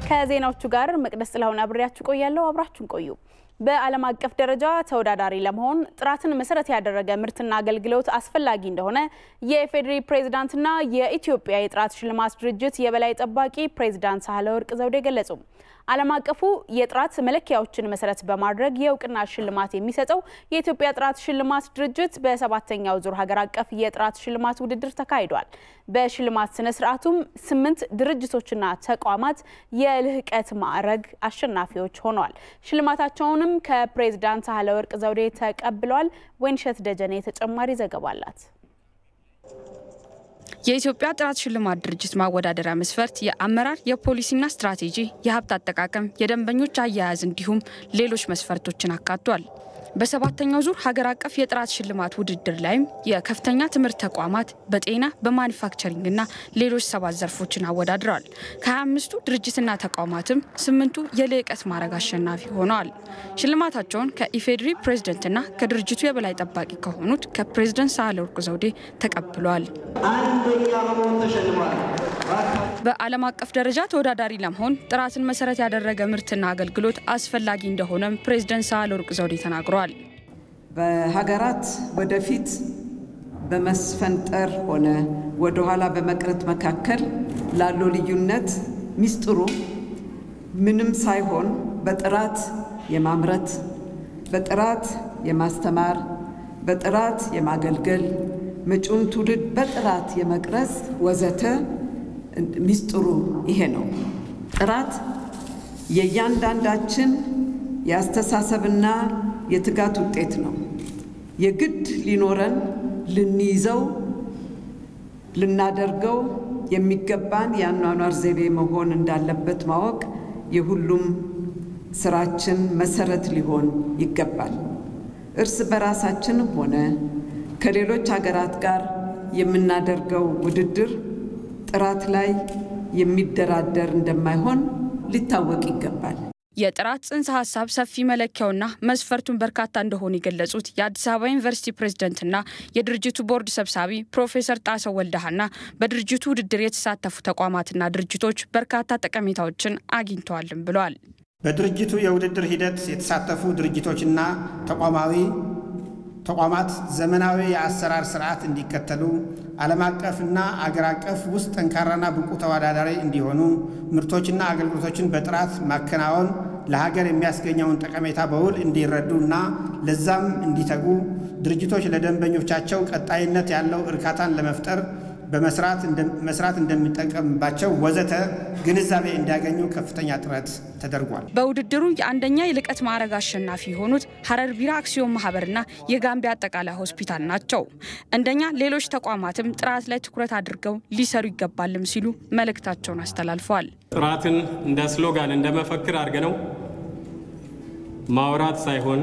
ከዜናዎቹ ጋር መቅደስ ጥላሁን አብሬያችሁ ቆያለሁ። አብራችሁን ቆዩ። በዓለም አቀፍ ደረጃ ተወዳዳሪ ለመሆን ጥራትን መሰረት ያደረገ ምርትና አገልግሎት አስፈላጊ እንደሆነ የኢፌዴሪ ፕሬዝዳንትና የኢትዮጵያ የጥራት ሽልማት ድርጅት የበላይ ጠባቂ ፕሬዝዳንት ሳህለወርቅ ዘውዴ ገለጹ። ዓለም አቀፉ የጥራት መለኪያዎችን መሰረት በማድረግ የእውቅና ሽልማት የሚሰጠው የኢትዮጵያ ጥራት ሽልማት ድርጅት በሰባተኛው ዙር ሀገር አቀፍ የጥራት ሽልማት ውድድር ተካሂዷል። በሽልማት ስነ ስርዓቱም ስምንት ድርጅቶችና ተቋማት የልህቀት ማዕረግ አሸናፊዎች ሆነዋል። ሽልማታቸውንም ከፕሬዝዳንት ሳህለወርቅ ዘውዴ ተቀብለዋል። ወይንሸት ደጀኔ ተጨማሪ ዘገባ አላት። የኢትዮጵያ ጥራት ሽልማት ድርጅት ማወዳደሪያ መስፈርት የአመራር የፖሊሲና ስትራቴጂ፣ የሀብት አጠቃቀም፣ የደንበኞች አያያዝ እንዲሁም ሌሎች መስፈርቶችን አካቷል። በሰባተኛው ዙር ሀገር አቀፍ የጥራት ሽልማት ውድድር ላይም የከፍተኛ ትምህርት ተቋማት በጤና በማኒፋክቸሪንግና ሌሎች ሰባት ዘርፎችን አወዳድረዋል። ከ25ቱ ድርጅትና ተቋማትም ስምንቱ የልዕቀት ማዕረግ አሸናፊ ሆነዋል። ሽልማታቸውን ከኢፌዴሪ ፕሬዝደንትና ከድርጅቱ የበላይ ጠባቂ ከሆኑት ከፕሬዝደንት ሳህለወርቅ ዘውዴ ተቀብለዋል። አንደኛ በመሆን ተሸልሟል። በዓለም አቀፍ ደረጃ ተወዳዳሪ ለመሆን ጥራትን መሰረት ያደረገ ምርትና አገልግሎት አስፈላጊ እንደሆነም ፕሬዝደንት ሳህለወርቅ ዘውዴ ተናግረዋል። በሀገራት ወደፊት በመስፈንጠር ሆነ ወደኋላ በመቅረት መካከል ላለው ልዩነት ሚስጥሩ ምንም ሳይሆን በጥራት የማምረት፣ በጥራት የማስተማር፣ በጥራት የማገልገል፣ መጪውን ትውልድ በጥራት የመቅረጽ ወዘተ ሚስጥሩ ይሄ ነው። ጥራት የእያንዳንዳችን የአስተሳሰብና የትጋት ውጤት ነው። የግድ ሊኖረን ልንይዘው ልናደርገው የሚገባን የአኗኗር ዘይቤ መሆን እንዳለበት ማወቅ የሁሉም ስራችን መሰረት ሊሆን ይገባል። እርስ በራሳችንም ሆነ ከሌሎች ሀገራት ጋር የምናደርገው ውድድር ጥራት ላይ የሚደራደር እንደማይሆን ሊታወቅ ይገባል። የጥራት ጽንሰ ሀሳብ ሰፊ መለኪያውና መስፈርቱን በርካታ እንደሆኑ የገለጹት የአዲስ አበባ ዩኒቨርሲቲ ፕሬዝደንትና የድርጅቱ ቦርድ ሰብሳቢ ፕሮፌሰር ጣሰው ወልደሃና በድርጅቱ ውድድር የተሳተፉ ተቋማትና ድርጅቶች በርካታ ጠቀሜታዎችን አግኝተዋልም ብለዋል። በድርጅቱ የውድድር ሂደት የተሳተፉ ድርጅቶችና ተቋማዊ ተቋማት ዘመናዊ የአሰራር ስርዓት እንዲከተሉ ዓለም አቀፍና አገር አቀፍ ውስጥ ጠንካራና ብቁ ተወዳዳሪ እንዲሆኑ ምርቶችና አገልግሎቶችን በጥራት ማከናወን ለሀገር የሚያስገኘውን ጠቀሜታ በውል እንዲረዱ እና ለዛም እንዲተጉ ድርጅቶች ለደንበኞቻቸው ቀጣይነት ያለው እርካታን ለመፍጠር በመስራት እንደሚጠቀምባቸው ወዘተ ግንዛቤ እንዲያገኙ ከፍተኛ ጥረት ተደርጓል። በውድድሩ የአንደኛ የልቀት ማዕረግ አሸናፊ የሆኑት ሀረር ቢራ አክሲዮን ማህበርና የጋምቢያ አጠቃላይ ሆስፒታል ናቸው። እንደኛ ሌሎች ተቋማትም ጥራት ላይ ትኩረት አድርገው ሊሰሩ ይገባልም ሲሉ መልእክታቸውን አስተላልፈዋል። ጥራትን እንደ ስሎጋን እንደ መፈክር አድርገነው ማውራት ሳይሆን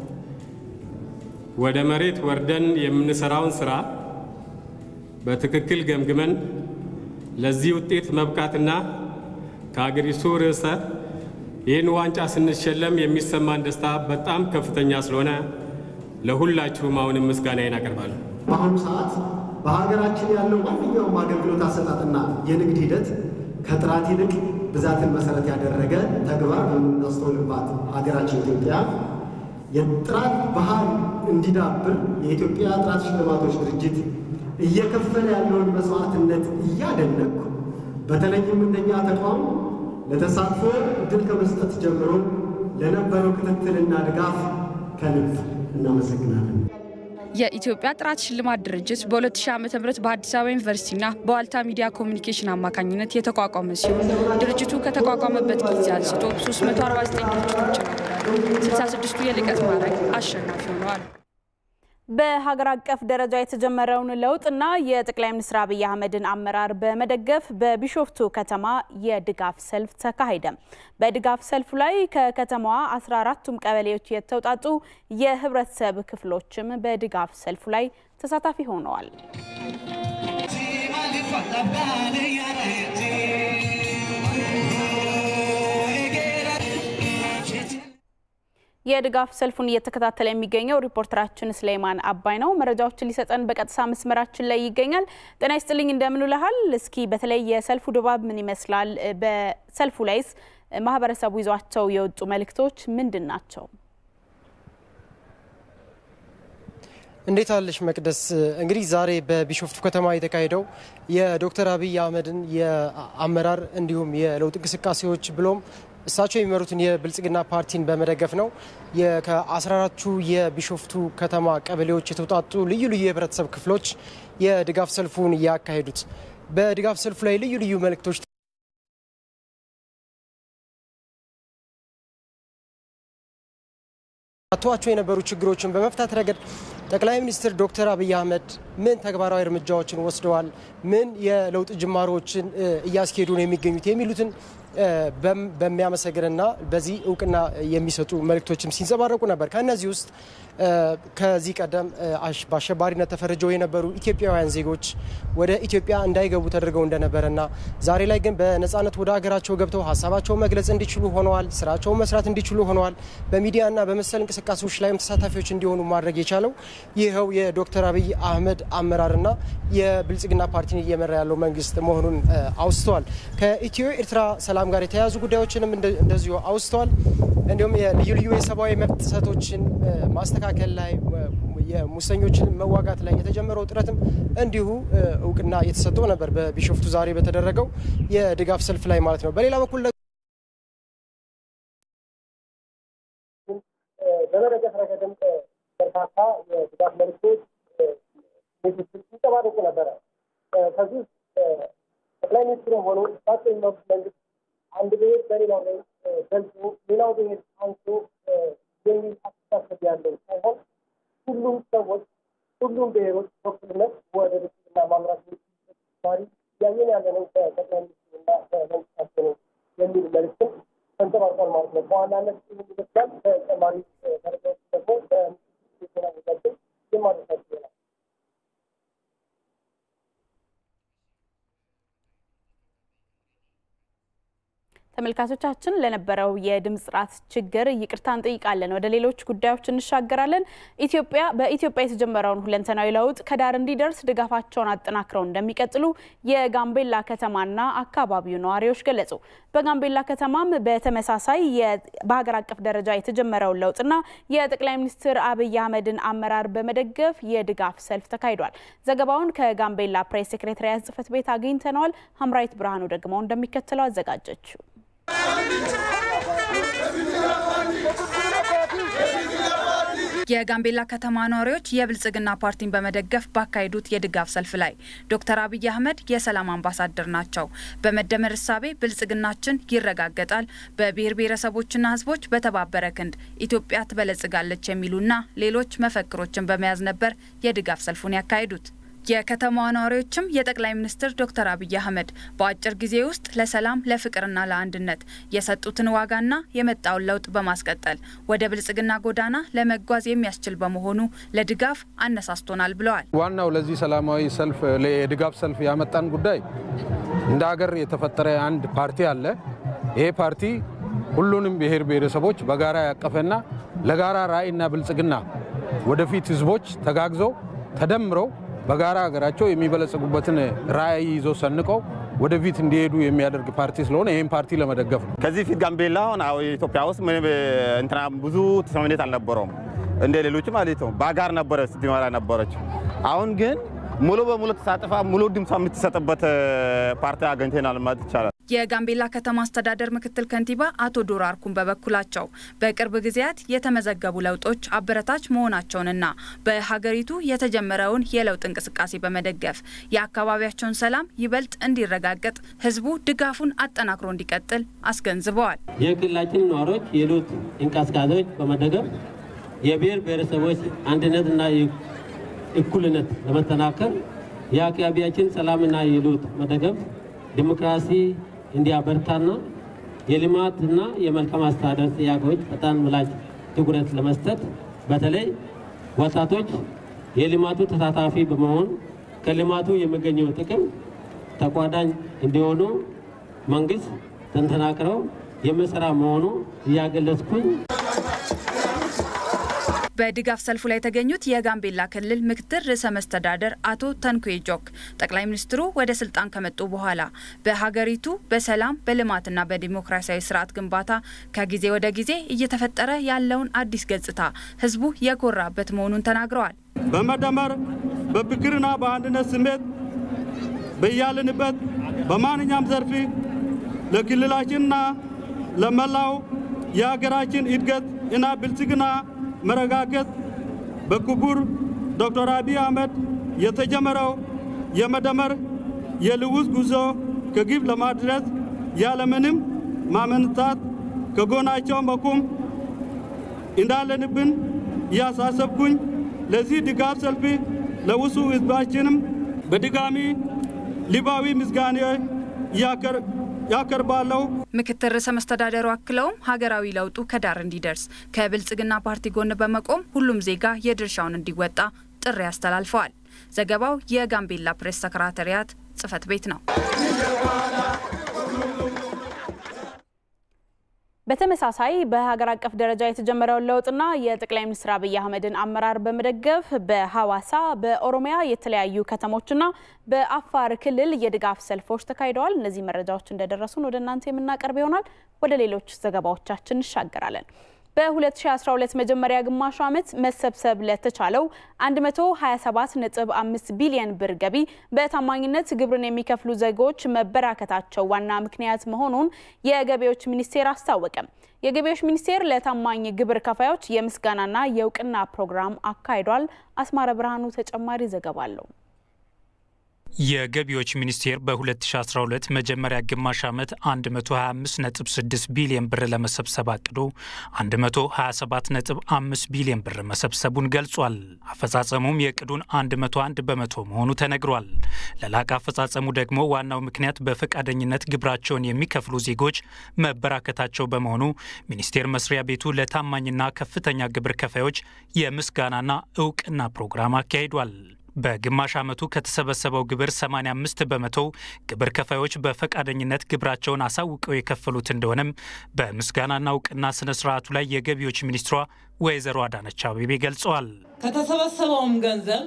ወደ መሬት ወርደን የምንሰራውን ስራ በትክክል ገምግመን ለዚህ ውጤት መብቃትና ከአገሪቱ ርዕሰ ይህን ዋንጫ ስንሸለም የሚሰማን ደስታ በጣም ከፍተኛ ስለሆነ ለሁላችሁም አሁንም ምስጋናዬን አቀርባለሁ። በአሁኑ ሰዓት በሀገራችን ያለው ማንኛውም አገልግሎት አሰጣጥና የንግድ ሂደት ከጥራት ይልቅ ብዛትን መሰረት ያደረገ ተግባር በምናስተውልባት ሀገራችን ኢትዮጵያ የጥራት ባህል እንዲዳብር የኢትዮጵያ ጥራት ሽልማቶች ድርጅት እየከፈለ ያለውን መስዋዕትነት እያደነቅኩ በተለይም እንደኛ ተቋም ለተሳትፎ እድል ከመስጠት ጀምሮ ለነበረው ክትትልና ድጋፍ ከልብ እናመሰግናለን። የኢትዮጵያ ጥራት ሽልማት ድርጅት በ2000 ዓ ም በአዲስ አበባ ዩኒቨርሲቲና በዋልታ ሚዲያ ኮሚኒኬሽን አማካኝነት የተቋቋመ ሲሆን ድርጅቱ ከተቋቋመበት ጊዜ አንስቶ 349 ድርጅቶችን አወዳድሮ 66ቱ የልቀት ማዕረግ አሸናፊ ሆነዋል። በሀገር አቀፍ ደረጃ የተጀመረውን ለውጥና የጠቅላይ ሚኒስትር አብይ አህመድን አመራር በመደገፍ በቢሾፍቱ ከተማ የድጋፍ ሰልፍ ተካሄደ። በድጋፍ ሰልፉ ላይ ከከተማዋ 14ቱም ቀበሌዎች የተውጣጡ የህብረተሰብ ክፍሎችም በድጋፍ ሰልፉ ላይ ተሳታፊ ሆነዋል። የድጋፍ ሰልፉን እየተከታተለ የሚገኘው ሪፖርተራችን ስሌማን አባይ ነው። መረጃዎችን ሊሰጠን በቀጥታ መስመራችን ላይ ይገኛል። ጤና ይስጥልኝ፣ እንደምን ውለሃል? እስኪ በተለይ የሰልፉ ድባብ ምን ይመስላል? በሰልፉ ላይስ ማህበረሰቡ ይዟቸው የወጡ መልእክቶች ምንድን ናቸው? እንዴት አለሽ መቅደስ? እንግዲህ ዛሬ በቢሾፍቱ ከተማ የተካሄደው የዶክተር አብይ አህመድን የአመራር እንዲሁም የለውጥ እንቅስቃሴዎች ብሎም እሳቸው የሚመሩትን የብልጽግና ፓርቲን በመደገፍ ነው። ከ14ቱ የቢሾፍቱ ከተማ ቀበሌዎች የተውጣጡ ልዩ ልዩ የህብረተሰብ ክፍሎች የድጋፍ ሰልፉን ያካሄዱት። በድጋፍ ሰልፉ ላይ ልዩ ልዩ መልእክቶች አተዋቸው የነበሩ ችግሮችን በመፍታት ረገድ ጠቅላይ ሚኒስትር ዶክተር አብይ አህመድ ምን ተግባራዊ እርምጃዎችን ወስደዋል፣ ምን የለውጥ ጅማሮችን እያስኬዱ ነው የሚገኙት የሚሉትን በሚያመሰግንና በዚህ እውቅና የሚሰጡ መልእክቶችም ሲንጸባረቁ ነበር። ከእነዚህ ውስጥ ከዚህ ቀደም በአሸባሪነት ተፈርጀው የነበሩ ኢትዮጵያውያን ዜጎች ወደ ኢትዮጵያ እንዳይገቡ ተደርገው እንደነበረና ዛሬ ላይ ግን በነፃነት ወደ ሀገራቸው ገብተው ሀሳባቸውን መግለጽ እንዲችሉ ሆነዋል። ስራቸውን መስራት እንዲችሉ ሆነዋል። በሚዲያና በመሰል እንቅስቃሴዎች ላይም ተሳታፊዎች እንዲሆኑ ማድረግ የቻለው ይኸው የዶክተር አብይ አህመድ አመራርና የብልጽግና ፓርቲን እየመራ ያለው መንግስት መሆኑን አውስተዋል። ከኢትዮ ኤርትራ ሰላም ጋር የተያያዙ ጉዳዮችንም እንደዚሁ አውስተዋል። እንዲሁም የልዩ ልዩ የሰብአዊ መብት ጥሰቶችን ማስተካከል ላይ የሙሰኞችን መዋጋት ላይ የተጀመረው ጥረትም እንዲሁ እውቅና የተሰጠው ነበር በቢሾፍቱ ዛሬ በተደረገው የድጋፍ ሰልፍ ላይ ማለት ነው። በሌላ በኩል በመደገፍ ረገድም በርካታ የድጋፍ መልዕክቶች ሲንጸባረቁ ነበረ። ከዚህ ውስጥ ጠቅላይ ሚኒስትሩ ሆኑ እሳቸው የሚመሩት መንግስት አንድ ብሔር በሌላው ላይ ገልጾ ሌላው ብሔር አንሶ የሚል አስተሳሰብ ያለው ሳይሆን ሁሉም ሰዎች ሁሉም ብሔሮች በኩልነት ወደ ብልጽግና ማምራት የሚችሉበት ተግባሪ እያየን ያለ ነው ከጠቅላይ ሚኒስትሩና ከመንግስታቸው ነው የሚል መልዕክትም ተንጸባርቋል ማለት ነው። በዋናነት ይህን ይመስላል። ተጨማሪ መረጃዎች ደግሞ በምስል ዜና ዘጋችን የማድረሳቸው ይሆናል። ተመልካቾቻችን ለነበረው የድምፅ ጥራት ችግር ይቅርታ እንጠይቃለን። ወደ ሌሎች ጉዳዮች እንሻገራለን። ኢትዮጵያ በኢትዮጵያ የተጀመረውን ሁለንተናዊ ለውጥ ከዳር እንዲደርስ ድጋፋቸውን አጠናክረው እንደሚቀጥሉ የጋምቤላ ከተማና አካባቢው ነዋሪዎች ገለጹ። በጋምቤላ ከተማም በተመሳሳይ በሀገር አቀፍ ደረጃ የተጀመረውን ለውጥና የጠቅላይ ሚኒስትር አብይ አህመድን አመራር በመደገፍ የድጋፍ ሰልፍ ተካሂዷል። ዘገባውን ከጋምቤላ ፕሬስ ሴክሬታሪያት ጽሕፈት ቤት አግኝተነዋል። ሀምራዊት ብርሃኑ ደግሞ እንደሚከተለው አዘጋጀችው። የጋምቤላ ከተማ ነዋሪዎች የብልጽግና ፓርቲን በመደገፍ ባካሄዱት የድጋፍ ሰልፍ ላይ ዶክተር አብይ አህመድ የሰላም አምባሳደር ናቸው፣ በመደመር እሳቤ ብልጽግናችን ይረጋገጣል፣ በብሔር ብሔረሰቦችና ሕዝቦች በተባበረ ክንድ ኢትዮጵያ ትበለጽጋለች የሚሉና ሌሎች መፈክሮችን በመያዝ ነበር የድጋፍ ሰልፉን ያካሄዱት። የከተማዋ ነዋሪዎችም የጠቅላይ ሚኒስትር ዶክተር አብይ አህመድ በአጭር ጊዜ ውስጥ ለሰላም ለፍቅርና ለአንድነት የሰጡትን ዋጋና የመጣውን ለውጥ በማስቀጠል ወደ ብልጽግና ጎዳና ለመጓዝ የሚያስችል በመሆኑ ለድጋፍ አነሳስቶናል ብለዋል። ዋናው ለዚህ ሰላማዊ ሰልፍ የድጋፍ ሰልፍ ያመጣን ጉዳይ እንደ ሀገር የተፈጠረ አንድ ፓርቲ አለ። ይሄ ፓርቲ ሁሉንም ብሔር ብሔረሰቦች በጋራ ያቀፈና ለጋራ ራዕይና ብልጽግና ወደፊት ህዝቦች ተጋግዘው ተደምረው በጋራ ሀገራቸው የሚበለጽጉበትን ራዕይ ይዞ ሰንቀው ወደፊት እንዲሄዱ የሚያደርግ ፓርቲ ስለሆነ ይህን ፓርቲ ለመደገፍ ነው። ከዚህ ፊት ጋምቤላ አሁን ኢትዮጵያ ውስጥ እንትና ብዙ ተሰሚነት አልነበረውም እንደ ሌሎች ማለት ነው። ባጋር ነበረ ስትመራ ነበረች። አሁን ግን ሙሉ በሙሉ ተሳትፋ ሙሉ ድምጿ የምትሰጥበት ፓርቲ አገኝተናል ማለት ይቻላል። የጋምቤላ ከተማ አስተዳደር ምክትል ከንቲባ አቶ ዶሮ አርኩን በበኩላቸው በቅርብ ጊዜያት የተመዘገቡ ለውጦች አበረታች መሆናቸውንና በሀገሪቱ የተጀመረውን የለውጥ እንቅስቃሴ በመደገፍ የአካባቢያቸውን ሰላም ይበልጥ እንዲረጋገጥ ህዝቡ ድጋፉን አጠናክሮ እንዲቀጥል አስገንዝበዋል። የክልላችን ነዋሪዎች የለውጥ እንቅስቃሴዎች በመደገፍ የብሔር ብሔረሰቦች አንድነትና እኩልነት ለመጠናከር የአካባቢያችን ሰላምና የለውጥ መደገፍ ዲሞክራሲ እንዲያበርታና የልማትና የመልካም አስተዳደር ጥያቄዎች ፈጣን ምላሽ ትኩረት ለመስጠት በተለይ ወጣቶች የልማቱ ተሳታፊ በመሆን ከልማቱ የሚገኘው ጥቅም ተቋዳኝ እንዲሆኑ መንግስት ተንተናክረው የሚሰራ መሆኑ እያገለጽኩኝ በድጋፍ ሰልፉ ላይ የተገኙት የጋምቤላ ክልል ምክትል ርዕሰ መስተዳደር አቶ ተንኩዌ ጆክ ጠቅላይ ሚኒስትሩ ወደ ስልጣን ከመጡ በኋላ በሀገሪቱ በሰላም በልማትና በዲሞክራሲያዊ ስርዓት ግንባታ ከጊዜ ወደ ጊዜ እየተፈጠረ ያለውን አዲስ ገጽታ ህዝቡ የኮራበት መሆኑን ተናግረዋል። በመደመር በፍቅርና በአንድነት ስሜት በያልንበት በማንኛውም ዘርፍ ለክልላችንና ለመላው የሀገራችን እድገት እና ብልጽግና መረጋገጥ በክቡር ዶክተር አብይ አህመድ የተጀመረው የመደመር የልውጥ ጉዞ ከግብ ለማድረስ ያለምንም ማመንታት ከጎናቸው መቆም እንዳለንብን እያሳሰብኩኝ ለዚህ ድጋፍ ሰልፍ ለውሱ ህዝባችንም በድጋሚ ልባዊ ምስጋና ያቀርባለሁ። ምክትል ርዕሰ መስተዳደሩ አክለውም ሀገራዊ ለውጡ ከዳር እንዲደርስ ከብልጽግና ፓርቲ ጎን በመቆም ሁሉም ዜጋ የድርሻውን እንዲወጣ ጥሪ አስተላልፈዋል። ዘገባው የጋምቤላ ፕሬስ ሰክራተሪያት ጽህፈት ቤት ነው። በተመሳሳይ በሀገር አቀፍ ደረጃ የተጀመረውን ለውጥና የጠቅላይ ሚኒስትር አብይ አህመድን አመራር በመደገፍ በሐዋሳ በኦሮሚያ የተለያዩ ከተሞችና በአፋር ክልል የድጋፍ ሰልፎች ተካሂደዋል። እነዚህ መረጃዎች እንደደረሱን ወደ እናንተ የምናቀርብ ይሆናል። ወደ ሌሎች ዘገባዎቻችን እንሻገራለን። በ2012 መጀመሪያ ግማሽ ዓመት መሰብሰብ ለተቻለው 127.5 ቢሊዮን ብር ገቢ በታማኝነት ግብርን የሚከፍሉ ዜጎች መበራከታቸው ዋና ምክንያት መሆኑን የገቢዎች ሚኒስቴር አስታወቀ። የገቢዎች ሚኒስቴር ለታማኝ ግብር ከፋዮች የምስጋናና የእውቅና ፕሮግራም አካሂዷል። አስማረ ብርሃኑ ተጨማሪ ዘገባ አለው። የገቢዎች ሚኒስቴር በ2012 መጀመሪያ ግማሽ ዓመት 125.6 ቢሊዮን ብር ለመሰብሰብ አቅዶ 127.5 ቢሊዮን ብር መሰብሰቡን ገልጿል። አፈጻጸሙም የእቅዱን 101 በመቶ መሆኑ ተነግሯል። ለላቀ አፈጻጸሙ ደግሞ ዋናው ምክንያት በፈቃደኝነት ግብራቸውን የሚከፍሉ ዜጎች መበራከታቸው በመሆኑ ሚኒስቴር መስሪያ ቤቱ ለታማኝና ከፍተኛ ግብር ከፋዮች የምስጋናና እውቅና ፕሮግራም አካሂዷል። በግማሽ ዓመቱ ከተሰበሰበው ግብር 85 በመቶ ግብር ከፋዮች በፈቃደኝነት ግብራቸውን አሳውቀው የከፈሉት እንደሆነም በምስጋናና እውቅና ስነ ስርዓቱ ላይ የገቢዎች ሚኒስትሯ ወይዘሮ አዳነች አቤቤ ገልጸዋል። ከተሰበሰበውም ገንዘብ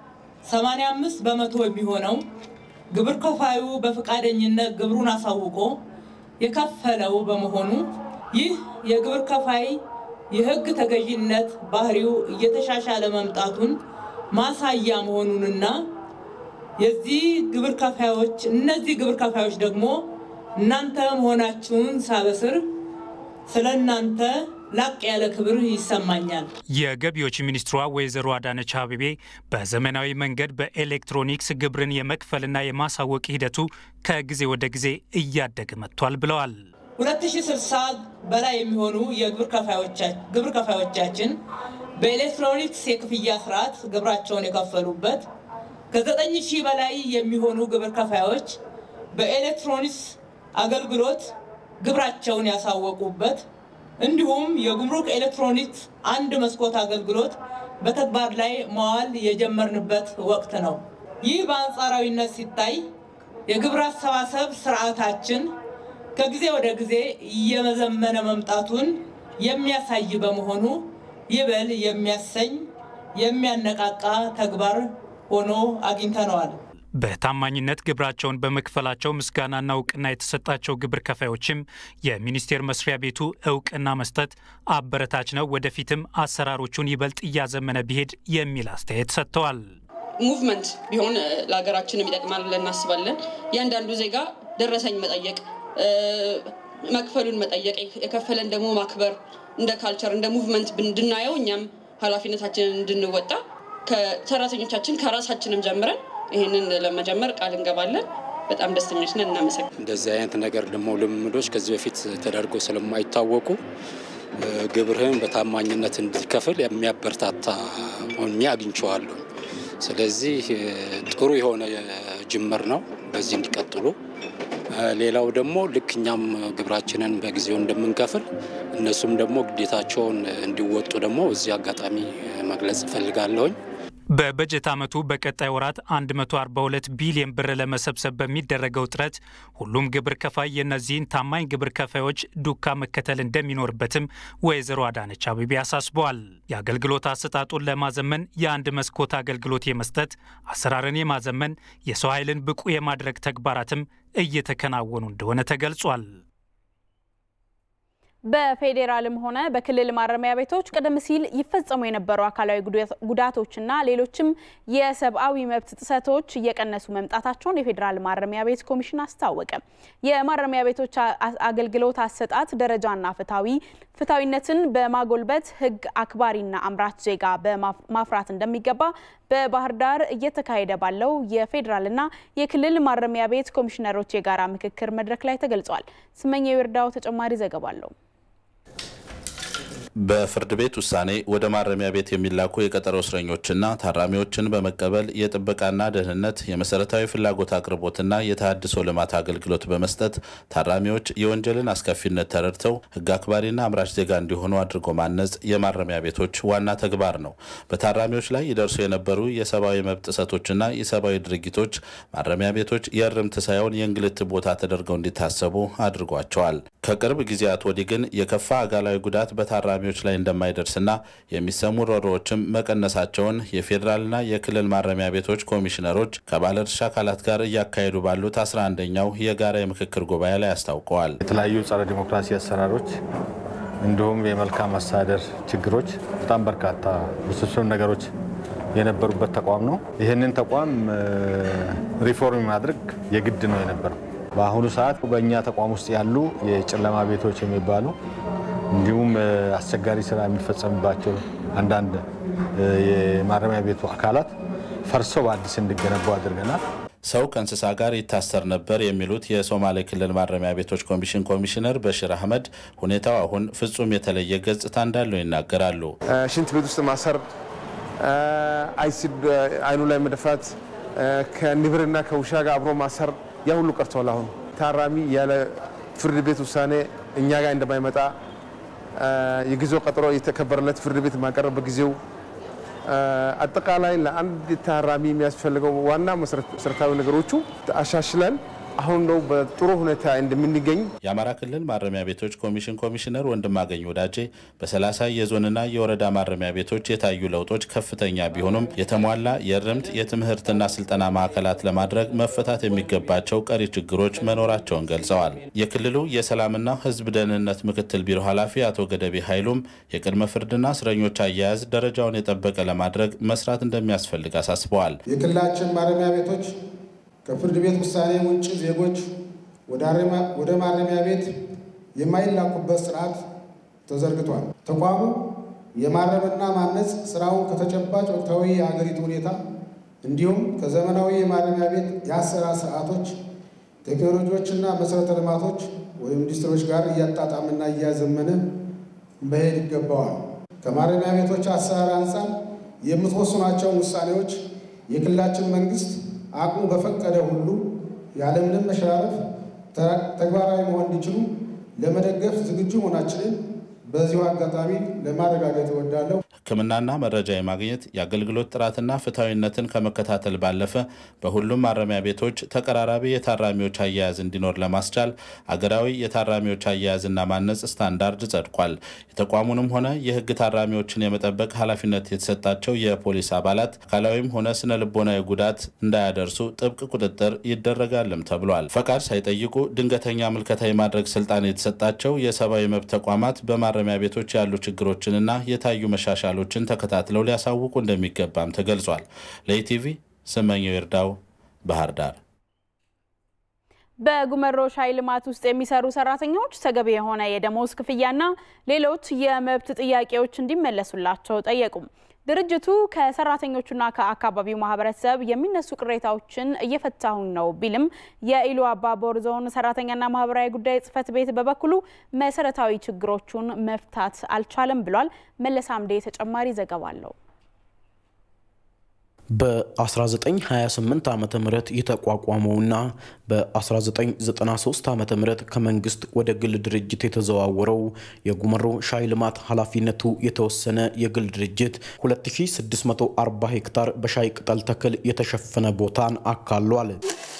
85 በመቶ የሚሆነው ግብር ከፋዩ በፈቃደኝነት ግብሩን አሳውቆ የከፈለው በመሆኑ ይህ የግብር ከፋይ የሕግ ተገዥነት ባህሪው እየተሻሻለ መምጣቱን ማሳያ መሆኑንና የዚህ ግብር ከፋዮች እነዚህ ግብር ከፋዮች ደግሞ እናንተ መሆናችሁን ሳበስር ስለ እናንተ ላቅ ያለ ክብር ይሰማኛል። የገቢዎች ሚኒስትሯ ወይዘሮ አዳነች አቤቤ በዘመናዊ መንገድ በኤሌክትሮኒክስ ግብርን የመክፈልና የማሳወቅ ሂደቱ ከጊዜ ወደ ጊዜ እያደገ መጥቷል ብለዋል። 2060 በላይ የሚሆኑ የግብር ከፋዮቻችን በኤሌክትሮኒክስ የክፍያ ስርዓት ግብራቸውን የከፈሉበት ከዘጠኝ ሺህ በላይ የሚሆኑ ግብር ከፋዮች በኤሌክትሮኒክስ አገልግሎት ግብራቸውን ያሳወቁበት እንዲሁም የጉምሩክ ኤሌክትሮኒክስ አንድ መስኮት አገልግሎት በተግባር ላይ መዋል የጀመርንበት ወቅት ነው። ይህ በአንጻራዊነት ሲታይ የግብር አሰባሰብ ስርዓታችን ከጊዜ ወደ ጊዜ እየመዘመነ መምጣቱን የሚያሳይ በመሆኑ ይበል የሚያሰኝ የሚያነቃቃ ተግባር ሆኖ አግኝተነዋል። በታማኝነት ግብራቸውን በመክፈላቸው ምስጋናና እውቅና የተሰጣቸው ግብር ከፋዮችም የሚኒስቴር መስሪያ ቤቱ እውቅና መስጠት አበረታች ነው፣ ወደፊትም አሰራሮቹን ይበልጥ እያዘመነ ቢሄድ የሚል አስተያየት ሰጥተዋል። ሙቭመንት ቢሆን ለሀገራችንም ይጠቅማል ብለን እናስባለን። እያንዳንዱ ዜጋ ደረሰኝ መጠየቅ፣ መክፈሉን መጠየቅ፣ የከፈለን ደግሞ ማክበር እንደ ካልቸር እንደ ሙቭመንት እንድናየው እኛም ኃላፊነታችንን እንድንወጣ ከሰራተኞቻችን ከራሳችንም ጀምረን ይህንን ለመጀመር ቃል እንገባለን። በጣም ደስተኞች ነን። እናመሰግን። እንደዚህ አይነት ነገር ደግሞ ልምዶች ከዚህ በፊት ተደርጎ ስለማይታወቁ ግብርህን በታማኝነት እንድትከፍል የሚያበረታታ ሆኜ አግኝቼዋለሁ። ስለዚህ ጥሩ የሆነ ጅምር ነው። በዚህ እንዲቀጥሉ። ሌላው ደግሞ ልክ እኛም ግብራችንን በጊዜው እንደምንከፍል እነሱም ደግሞ ግዴታቸውን እንዲወጡ ደግሞ እዚህ አጋጣሚ መግለጽ እፈልጋለሁኝ። በበጀት ዓመቱ በቀጣይ ወራት 142 ቢሊዮን ብር ለመሰብሰብ በሚደረገው ጥረት ሁሉም ግብር ከፋይ የእነዚህን ታማኝ ግብር ከፋዮች ዱካ መከተል እንደሚኖርበትም ወይዘሮ አዳነች አቤቤ አሳስበዋል። የአገልግሎት አሰጣጡን ለማዘመን የአንድ መስኮት አገልግሎት የመስጠት አሰራርን የማዘመን የሰው ኃይልን ብቁ የማድረግ ተግባራትም እየተከናወኑ እንደሆነ ተገልጿል። በፌዴራልም ሆነ በክልል ማረሚያ ቤቶች ቀደም ሲል ይፈጸሙ የነበሩ አካላዊ ጉዳቶችና ሌሎችም የሰብአዊ መብት ጥሰቶች እየቀነሱ መምጣታቸውን የፌዴራል ማረሚያ ቤት ኮሚሽን አስታወቀ። የማረሚያ ቤቶች አገልግሎት አሰጣጥ ደረጃና ፍትሐዊ ፍትሐዊነትን በማጎልበት ሕግ አክባሪና አምራች ዜጋ በማፍራት እንደሚገባ በባህር ዳር እየተካሄደ ባለው የፌዴራልና የክልል ማረሚያ ቤት ኮሚሽነሮች የጋራ ምክክር መድረክ ላይ ተገልጿል። ስመኘው ይርዳው ተጨማሪ ዘገባ አለው። በፍርድ ቤት ውሳኔ ወደ ማረሚያ ቤት የሚላኩ የቀጠሮ እስረኞችና ታራሚዎችን በመቀበል የጥበቃና ደህንነት፣ የመሰረታዊ ፍላጎት አቅርቦትና የተሃድሶ ልማት አገልግሎት በመስጠት ታራሚዎች የወንጀልን አስከፊነት ተረድተው ሕግ አክባሪና አምራች ዜጋ እንዲሆኑ አድርጎ ማነጽ የማረሚያ ቤቶች ዋና ተግባር ነው። በታራሚዎች ላይ ይደርሱ የነበሩ የሰብአዊ መብት ጥሰቶችና የሰብአዊ ድርጊቶች ማረሚያ ቤቶች የእርምት ሳይሆን የእንግልት ቦታ ተደርገው እንዲታሰቡ አድርጓቸዋል። ከቅርብ ጊዜያት ወዲህ ግን የከፋ አካላዊ ጉዳት በታራሚዎች ላይ እንደማይደርስና የሚሰሙ ሮሮዎችም መቀነሳቸውን የፌዴራልና የክልል ማረሚያ ቤቶች ኮሚሽነሮች ከባለድርሻ አካላት ጋር እያካሄዱ ባሉት 11ኛው የጋራ የምክክር ጉባኤ ላይ አስታውቀዋል። የተለያዩ ጸረ ዲሞክራሲ አሰራሮች እንዲሁም የመልካም አስተዳደር ችግሮች በጣም በርካታ ውስብስብ ነገሮች የነበሩበት ተቋም ነው። ይህንን ተቋም ሪፎርም ማድረግ የግድ ነው የነበረው። በአሁኑ ሰዓት በእኛ ተቋም ውስጥ ያሉ የጨለማ ቤቶች የሚባሉ እንዲሁም አስቸጋሪ ስራ የሚፈጸምባቸው አንዳንድ የማረሚያ ቤቱ አካላት ፈርሰው በአዲስ እንዲገነቡ አድርገናል። ሰው ከእንስሳ ጋር ይታሰር ነበር የሚሉት የሶማሌ ክልል ማረሚያ ቤቶች ኮሚሽን ኮሚሽነር በሽር አህመድ ሁኔታው አሁን ፍጹም የተለየ ገጽታ እንዳለው ይናገራሉ። ሽንት ቤት ውስጥ ማሰር፣ አይሲድ አይኑ ላይ መደፋት፣ ከንብርና ከውሻ ጋር አብሮ ማሰር ያ ሁሉ ቀርቷል። አሁን ታራሚ ያለ ፍርድ ቤት ውሳኔ እኛ ጋር እንደማይመጣ የጊዜው ቀጠሮ የተከበረለት ፍርድ ቤት ማቀረብ በጊዜው አጠቃላይ ለአንድ ታራሚ የሚያስፈልገው ዋና መሰረታዊ ነገሮቹ አሻሽለን አሁን ነው በጥሩ ሁኔታ እንደምንገኝ የአማራ ክልል ማረሚያ ቤቶች ኮሚሽን ኮሚሽነር ወንድማገኝ ወዳጄ በሰላሳ የዞንና የወረዳ ማረሚያ ቤቶች የታዩ ለውጦች ከፍተኛ ቢሆኑም የተሟላ የእርምት የትምህርትና ስልጠና ማዕከላት ለማድረግ መፈታት የሚገባቸው ቀሪ ችግሮች መኖራቸውን ገልጸዋል። የክልሉ የሰላምና ሕዝብ ደህንነት ምክትል ቢሮ ኃላፊ አቶ ገደቤ ኃይሉም የቅድመ ፍርድና እስረኞች አያያዝ ደረጃውን የጠበቀ ለማድረግ መስራት እንደሚያስፈልግ አሳስበዋል። የክልላችን ማረሚያ ቤቶች ከፍርድ ቤት ውሳኔ ውጭ ዜጎች ወደ ማረሚያ ቤት የማይላኩበት ስርዓት ተዘርግቷል። ተቋሙ የማረምና ማነጽ ስራውን ከተጨባጭ ወቅታዊ የሀገሪቱ ሁኔታ እንዲሁም ከዘመናዊ የማረሚያ ቤት የአሰራር ስርዓቶች፣ ቴክኖሎጂዎችና መሰረተ ልማቶች ወይም ኢንዱስትሪዎች ጋር እያጣጣምና እያዘመነ መሄድ ይገባዋል። ከማረሚያ ቤቶች አሰራር አንጻር የምትወስኗቸውን ውሳኔዎች የክልላችን መንግስት አቅሙ በፈቀደ ሁሉ ያለምንም መሸራረፍ ተግባራዊ መሆን እንዲችሉ ለመደገፍ ዝግጁ መሆናችንን በዚሁ አጋጣሚ ለማረጋገጥ እወዳለሁ። ሕክምናና መረጃ የማግኘት የአገልግሎት ጥራትና ፍትሐዊነትን ከመከታተል ባለፈ በሁሉም ማረሚያ ቤቶች ተቀራራቢ የታራሚዎች አያያዝ እንዲኖር ለማስቻል አገራዊ የታራሚዎች አያያዝና ማነጽ ስታንዳርድ ጸድቋል። የተቋሙንም ሆነ የሕግ ታራሚዎችን የመጠበቅ ኃላፊነት የተሰጣቸው የፖሊስ አባላት አካላዊም ሆነ ስነ ልቦናዊ ጉዳት እንዳያደርሱ ጥብቅ ቁጥጥር ይደረጋልም ተብሏል። ፈቃድ ሳይጠይቁ ድንገተኛ ምልከታ የማድረግ ስልጣን የተሰጣቸው የሰብአዊ መብት ተቋማት በማረሚያ ቤቶች ያሉ ችግሮችንና የታዩ መሻሻሎችን ተከታትለው ሊያሳውቁ እንደሚገባም ተገልጿል። ለኢቲቪ ስመኘው ይርዳው ባህር ዳር። በጉመሮ ሻይ ልማት ውስጥ የሚሰሩ ሰራተኞች ተገቢ የሆነ የደሞዝ ክፍያና ሌሎች የመብት ጥያቄዎች እንዲመለሱላቸው ጠየቁም። ድርጅቱ ከሰራተኞቹና ከአካባቢው ማህበረሰብ የሚነሱ ቅሬታዎችን እየፈታሁኝ ነው ቢልም የኢሉ አባቦር ዞን ሰራተኛና ማህበራዊ ጉዳይ ጽህፈት ቤት በበኩሉ መሰረታዊ ችግሮቹን መፍታት አልቻለም ብሏል። መለስ አምዴ ተጨማሪ ዘገባ አለው። በ1928 ዓ ም የተቋቋመውና በ1993 ዓ ም ከመንግስት ወደ ግል ድርጅት የተዘዋወረው የጉመሮ ሻይ ልማት ኃላፊነቱ የተወሰነ የግል ድርጅት 2640 ሄክታር በሻይ ቅጠል ተክል የተሸፈነ ቦታን አካሏል።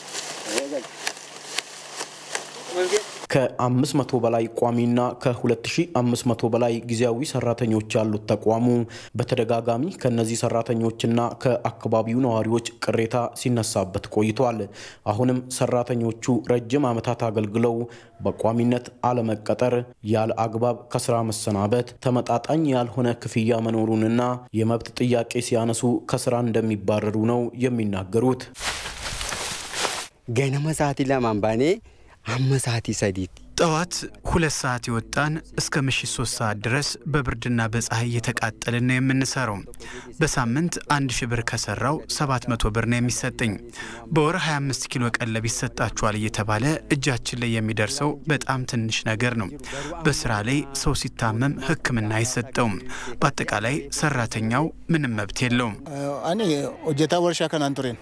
ከ500 በላይ ቋሚና ከ2500 በላይ ጊዜያዊ ሰራተኞች ያሉት ተቋሙ በተደጋጋሚ ከነዚህ ሰራተኞችና ከአካባቢው ነዋሪዎች ቅሬታ ሲነሳበት ቆይቷል። አሁንም ሰራተኞቹ ረጅም ዓመታት አገልግለው በቋሚነት አለመቀጠር፣ ያለ አግባብ ከስራ መሰናበት፣ ተመጣጣኝ ያልሆነ ክፍያ መኖሩንና የመብት ጥያቄ ሲያነሱ ከስራ እንደሚባረሩ ነው የሚናገሩት። ገነመ ሰዓቲ ለማንባኔ አመሳቲ ሰዲት ጠዋት ሁለት ሰዓት የወጣን እስከ ምሽት ሶስት ሰዓት ድረስ በብርድና በፀሐይ እየተቃጠልን ነው የምንሰራው። በሳምንት አንድ ሺ ብር ከሰራው ሰባት መቶ ብር ነው የሚሰጠኝ። በወር 25 ኪሎ ቀለብ ይሰጣችኋል እየተባለ እጃችን ላይ የሚደርሰው በጣም ትንሽ ነገር ነው። በስራ ላይ ሰው ሲታመም ሕክምና አይሰጠውም። በአጠቃላይ ሰራተኛው ምንም መብት የለውም። አኔ ሆጀታ ወርሻ ከናን ቱሬን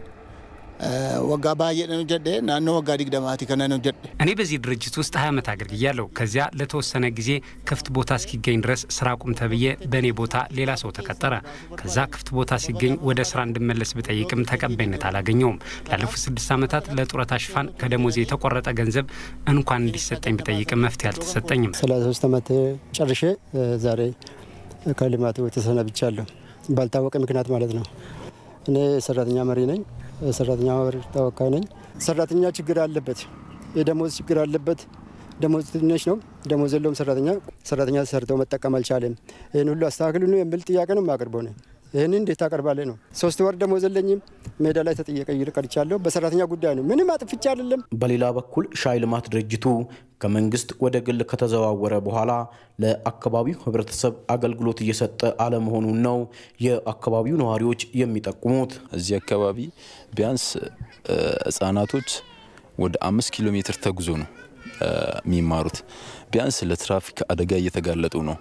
ወጋ ባየነ ጀዴ ናኖ ወጋ ዲግደማቲ ከነ ነው ጀዴ እኔ በዚህ ድርጅት ውስጥ ሀያ ዓመት አገልግያለሁ። ከዚያ ለተወሰነ ጊዜ ክፍት ቦታ እስኪገኝ ድረስ ስራ ቁም ተብዬ በእኔ ቦታ ሌላ ሰው ተቀጠረ። ከዛ ክፍት ቦታ ሲገኝ ወደ ስራ እንድመለስ ብጠይቅም ተቀባይነት አላገኘውም። ላለፉት ስድስት ዓመታት ለጡረታ ሽፋን ከደሞዜ የተቆረጠ ገንዘብ እንኳን እንዲሰጠኝ ብጠይቅም መፍትሄ አልተሰጠኝም። ሰላሳ ሶስት ዓመት ጨርሼ ዛሬ ከልማቱ ተሰናብቻለሁ። ባልታወቀ ምክንያት ማለት ነው። እኔ ሰራተኛ መሪ ነኝ። ሰራተኛ ማህበር ተወካይ ነኝ። ሰራተኛ ችግር አለበት፣ የደሞዝ ችግር አለበት። ደሞዝ ትንሽ ነው፣ ደሞዝ የለውም ሰራተኛ። ሰራተኛ ሰርተው መጠቀም አልቻለም። ይህን ሁሉ አስተካክሉ የሚል ጥያቄ ነው የማቀርበው ነው። ይህን እንዴት ታቀርባለህ ነው። ሶስት ወር ደሞዝ የለኝም፣ ሜዳ ላይ ተጠየቀ ቀርቻለሁ። በሰራተኛ ጉዳይ ነው፣ ምንም አጥፍቻ አይደለም። በሌላ በኩል ሻይ ልማት ድርጅቱ ከመንግስት ወደ ግል ከተዘዋወረ በኋላ ለአካባቢው ሕብረተሰብ አገልግሎት እየሰጠ አለመሆኑን ነው የአካባቢው ነዋሪዎች የሚጠቁሙት። እዚህ አካባቢ ቢያንስ ህጻናቶች ወደ አምስት ኪሎ ሜትር ተጉዞ ነው የሚማሩት። ቢያንስ ለትራፊክ አደጋ እየተጋለጡ ነው።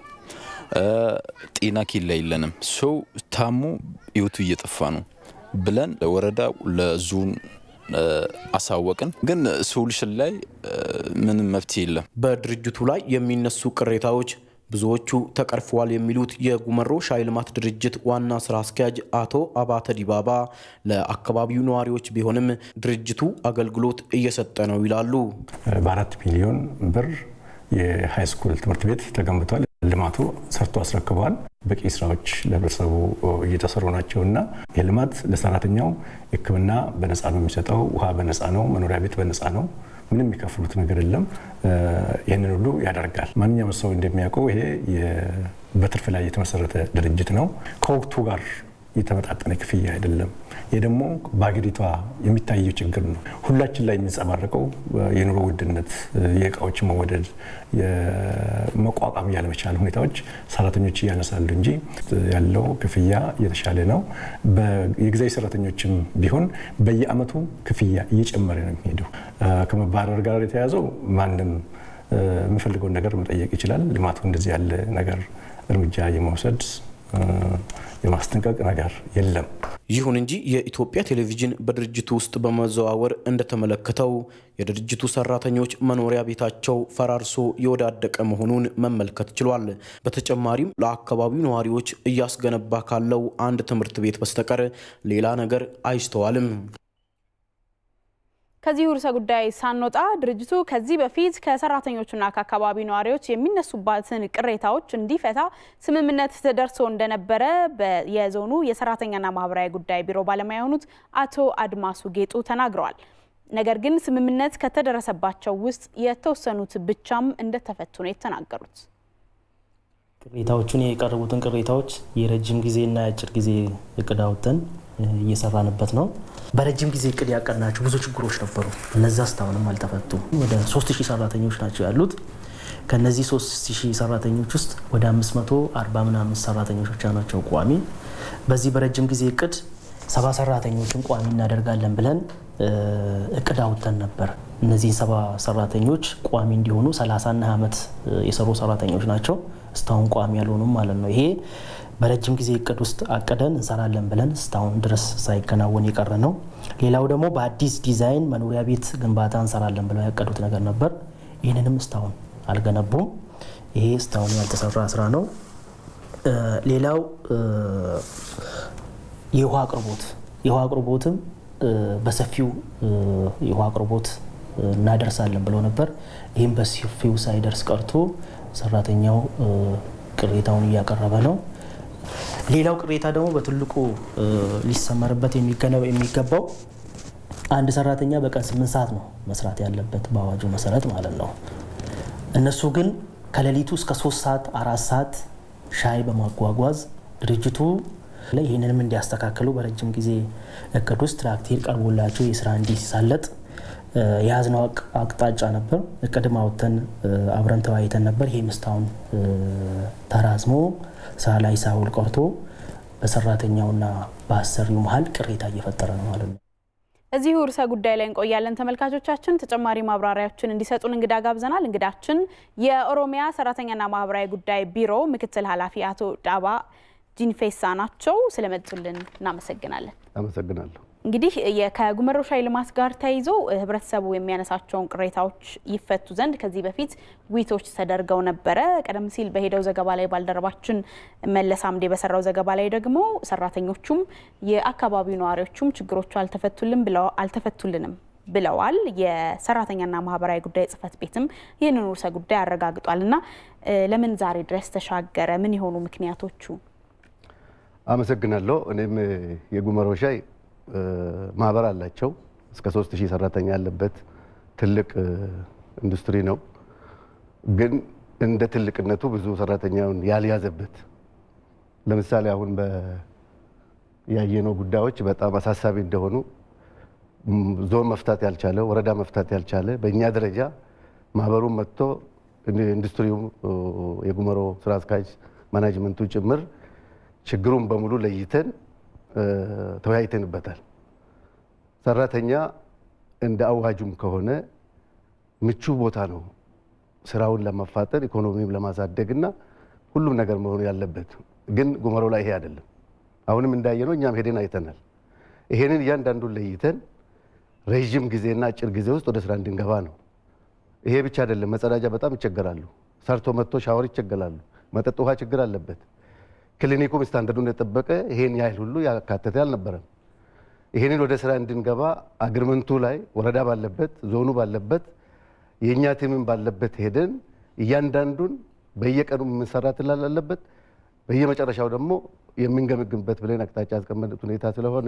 ጤና ኬላ የለንም። ሰው ታሞ ህይወቱ እየጠፋ ነው ብለን ለወረዳ ለዞን አሳወቅን፣ ግን ሶሉሽን ላይ ምንም መፍትሄ የለም። በድርጅቱ ላይ የሚነሱ ቅሬታዎች ብዙዎቹ ተቀርፈዋል የሚሉት የጉመሮ ሻይ ልማት ድርጅት ዋና ስራ አስኪያጅ አቶ አባተ ዲባባ ለአካባቢው ነዋሪዎች ቢሆንም ድርጅቱ አገልግሎት እየሰጠ ነው ይላሉ። በአራት ሚሊዮን ብር የሃይስኩል ትምህርት ቤት ተገንብቷል። ልማቱ ሰርቶ አስረክበዋል። በቂ ስራዎች ለህብረተሰቡ እየተሰሩ ናቸው እና ይህ ልማት ለሰራተኛው ሕክምና በነፃ ነው የሚሰጠው። ውሃ በነፃ ነው። መኖሪያ ቤት በነፃ ነው። ምንም የሚከፍሉት ነገር የለም። ይህንን ሁሉ ያደርጋል። ማንኛውም ሰው እንደሚያውቀው ይሄ በትርፍ ላይ የተመሰረተ ድርጅት ነው። ከወቅቱ ጋር የተመጣጠነ ክፍያ አይደለም። ይህ ደግሞ በሀገሪቷ የሚታየው ችግር ነው። ሁላችን ላይ የሚንጸባረቀው የኑሮ ውድነት፣ የእቃዎች መወደድ፣ የመቋቋም ያለመቻል ሁኔታዎች ሰራተኞች እያነሳሉ እንጂ ያለው ክፍያ እየተሻለ ነው። የጊዜያዊ ሰራተኞችም ቢሆን በየአመቱ ክፍያ እየጨመረ ነው የሚሄደው። ከመባረር ጋር የተያያዘው ማንም የሚፈልገውን ነገር መጠየቅ ይችላል። ልማቱ እንደዚህ ያለ ነገር እርምጃ የመውሰድ የማስጠንቀቅ ነገር የለም። ይሁን እንጂ የኢትዮጵያ ቴሌቪዥን በድርጅቱ ውስጥ በመዘዋወር እንደተመለከተው የድርጅቱ ሰራተኞች መኖሪያ ቤታቸው ፈራርሶ የወዳደቀ መሆኑን መመልከት ችሏል። በተጨማሪም ለአካባቢው ነዋሪዎች እያስገነባ ካለው አንድ ትምህርት ቤት በስተቀር ሌላ ነገር አይስተዋልም። ከዚሁ ርዕሰ ጉዳይ ሳንወጣ ድርጅቱ ከዚህ በፊት ከሰራተኞቹና ከአካባቢ ነዋሪዎች የሚነሱባትን ቅሬታዎች እንዲፈታ ስምምነት ተደርሶ እንደነበረ የዞኑ የሰራተኛና ማህበራዊ ጉዳይ ቢሮ ባለሙያ የሆኑት አቶ አድማሱ ጌጡ ተናግረዋል። ነገር ግን ስምምነት ከተደረሰባቸው ውስጥ የተወሰኑት ብቻም እንደተፈቱ ነው የተናገሩት። ቅሬታዎቹን የቀረቡትን ቅሬታዎች የረጅም ጊዜና የአጭር ጊዜ እቅድ አውጥተን እየሰራንበት ነው። በረጅም ጊዜ እቅድ ያቀድናቸው ብዙ ችግሮች ነበሩ። እነዛ እስካሁንም አልተፈቱም። ወደ 3000 ሰራተኞች ናቸው ያሉት። ከነዚህ 3000 ሰራተኞች ውስጥ ወደ 540 ምናምን ሰራተኞች ብቻ ናቸው ቋሚ። በዚህ በረጅም ጊዜ እቅድ ሰባ ሰራተኞችን ቋሚ እናደርጋለን ብለን እቅድ አውጥተን ነበር። እነዚህን ሰባ ሰራተኞች ቋሚ እንዲሆኑ 30ና ዓመት የሰሩ ሰራተኞች ናቸው። እስካሁን ቋሚ ያልሆኑም ማለት ነው። ይሄ በረጅም ጊዜ እቅድ ውስጥ አቅደን እንሰራለን ብለን እስካሁን ድረስ ሳይከናወን የቀረ ነው። ሌላው ደግሞ በአዲስ ዲዛይን መኖሪያ ቤት ግንባታ እንሰራለን ብለው ያቀዱት ነገር ነበር። ይህንንም እስካሁን አልገነቡም። ይሄ እስካሁን ያልተሰራ ስራ ነው። ሌላው የውሃ አቅርቦት የውሃ አቅርቦትም በሰፊው የውሃ አቅርቦት እናደርሳለን ብለው ነበር። ይህም በሰፊው ሳይደርስ ቀርቶ ሰራተኛው ቅሬታውን እያቀረበ ነው። ሌላው ቅሬታ ደግሞ በትልቁ ሊሰመርበት የሚገባው አንድ ሰራተኛ በቀን ስምንት ሰዓት ነው መስራት ያለበት በአዋጁ መሰረት ማለት ነው። እነሱ ግን ከሌሊቱ እስከ ሶስት ሰዓት አራት ሰዓት ሻይ በማጓጓዝ ድርጅቱ ላይ ይህንንም እንዲያስተካክሉ በረጅም ጊዜ እቅድ ውስጥ ትራክቴር ቀርቦላቸው የስራ እንዲሳለጥ የያዝነው አቅጣጫ ነበር። እቅድም አውጥተን አብረን ተወያይተን ነበር። ይህም እስካሁን ተራዝሞ ስራ ላይ ሳውል ቀርቶ በሰራተኛውና በአሰሪው መሀል ቅሬታ እየፈጠረ ነው ማለት ነው። እዚሁ ርዕሰ ጉዳይ ላይ እንቆያለን ተመልካቾቻችን። ተጨማሪ ማብራሪያዎችን እንዲሰጡን እንግዳ ጋብዘናል። እንግዳችን የኦሮሚያ ሰራተኛና ማህበራዊ ጉዳይ ቢሮ ምክትል ኃላፊ አቶ ዳባ ጂንፌሳ ናቸው። ስለመጡልን እናመሰግናለን። አመሰግናለሁ። እንግዲህ ከጉመሮ ሻይ ልማት ጋር ተያይዞ ህብረተሰቡ የሚያነሳቸውን ቅሬታዎች ይፈቱ ዘንድ ከዚህ በፊት ውይይቶች ተደርገው ነበረ። ቀደም ሲል በሄደው ዘገባ ላይ ባልደረባችን መለስ አምዴ በሰራው ዘገባ ላይ ደግሞ ሰራተኞቹም የአካባቢው ነዋሪዎቹም ችግሮቹ አልተፈቱልን ብለው አልተፈቱልንም ብለዋል። የሰራተኛና ማህበራዊ ጉዳይ ጽህፈት ቤትም ይህንን ርዕሰ ጉዳይ አረጋግጧል። እና ለምን ዛሬ ድረስ ተሻገረ? ምን የሆኑ ምክንያቶቹ? አመሰግናለሁ። እኔም የጉመሮ ሻይ ማህበር አላቸው። እስከ ሶስት ሺህ ሰራተኛ ያለበት ትልቅ ኢንዱስትሪ ነው። ግን እንደ ትልቅነቱ ብዙ ሰራተኛውን ያልያዘበት ለምሳሌ አሁን ያየነው ጉዳዮች በጣም አሳሳቢ እንደሆኑ ዞን መፍታት ያልቻለ ወረዳ መፍታት ያልቻለ በእኛ ደረጃ ማህበሩን መጥቶ ኢንዱስትሪው የጉመሮ ስራ አስኪያጅ ማናጅመንቱ ጭምር ችግሩን በሙሉ ለይተን ተወያይተንበታል። ሰራተኛ እንደ አዋጁም ከሆነ ምቹ ቦታ ነው ስራውን ለማፋጠን ኢኮኖሚም ለማሳደግ እና ሁሉም ነገር መሆኑ ያለበት። ግን ጉመሮ ላይ ይሄ አይደለም። አሁንም እንዳየነው እኛም ሄደን አይተናል። ይሄንን እያንዳንዱን ለይተን ረዥም ጊዜና አጭር ጊዜ ውስጥ ወደ ስራ እንድንገባ ነው። ይሄ ብቻ አይደለም። መጸዳጃ በጣም ይቸገራሉ። ሰርቶ መጥቶ ሻወር ይቸገራሉ። መጠጥ ውሃ ችግር አለበት። ክሊኒኩም ስታንዳርዱን የጠበቀ ይሄን ያህል ሁሉ ያካተተ አልነበረም። ይሄንን ወደ ስራ እንድንገባ አግሪመንቱ ላይ ወረዳ ባለበት ዞኑ ባለበት የእኛ ቲምን ባለበት ሄደን እያንዳንዱን በየቀኑ የምንሰራ ትላል አለበት በየመጨረሻው ደግሞ የምንገመግምበት ብለን አቅጣጫ ያስቀመጡት ሁኔታ ስለሆነ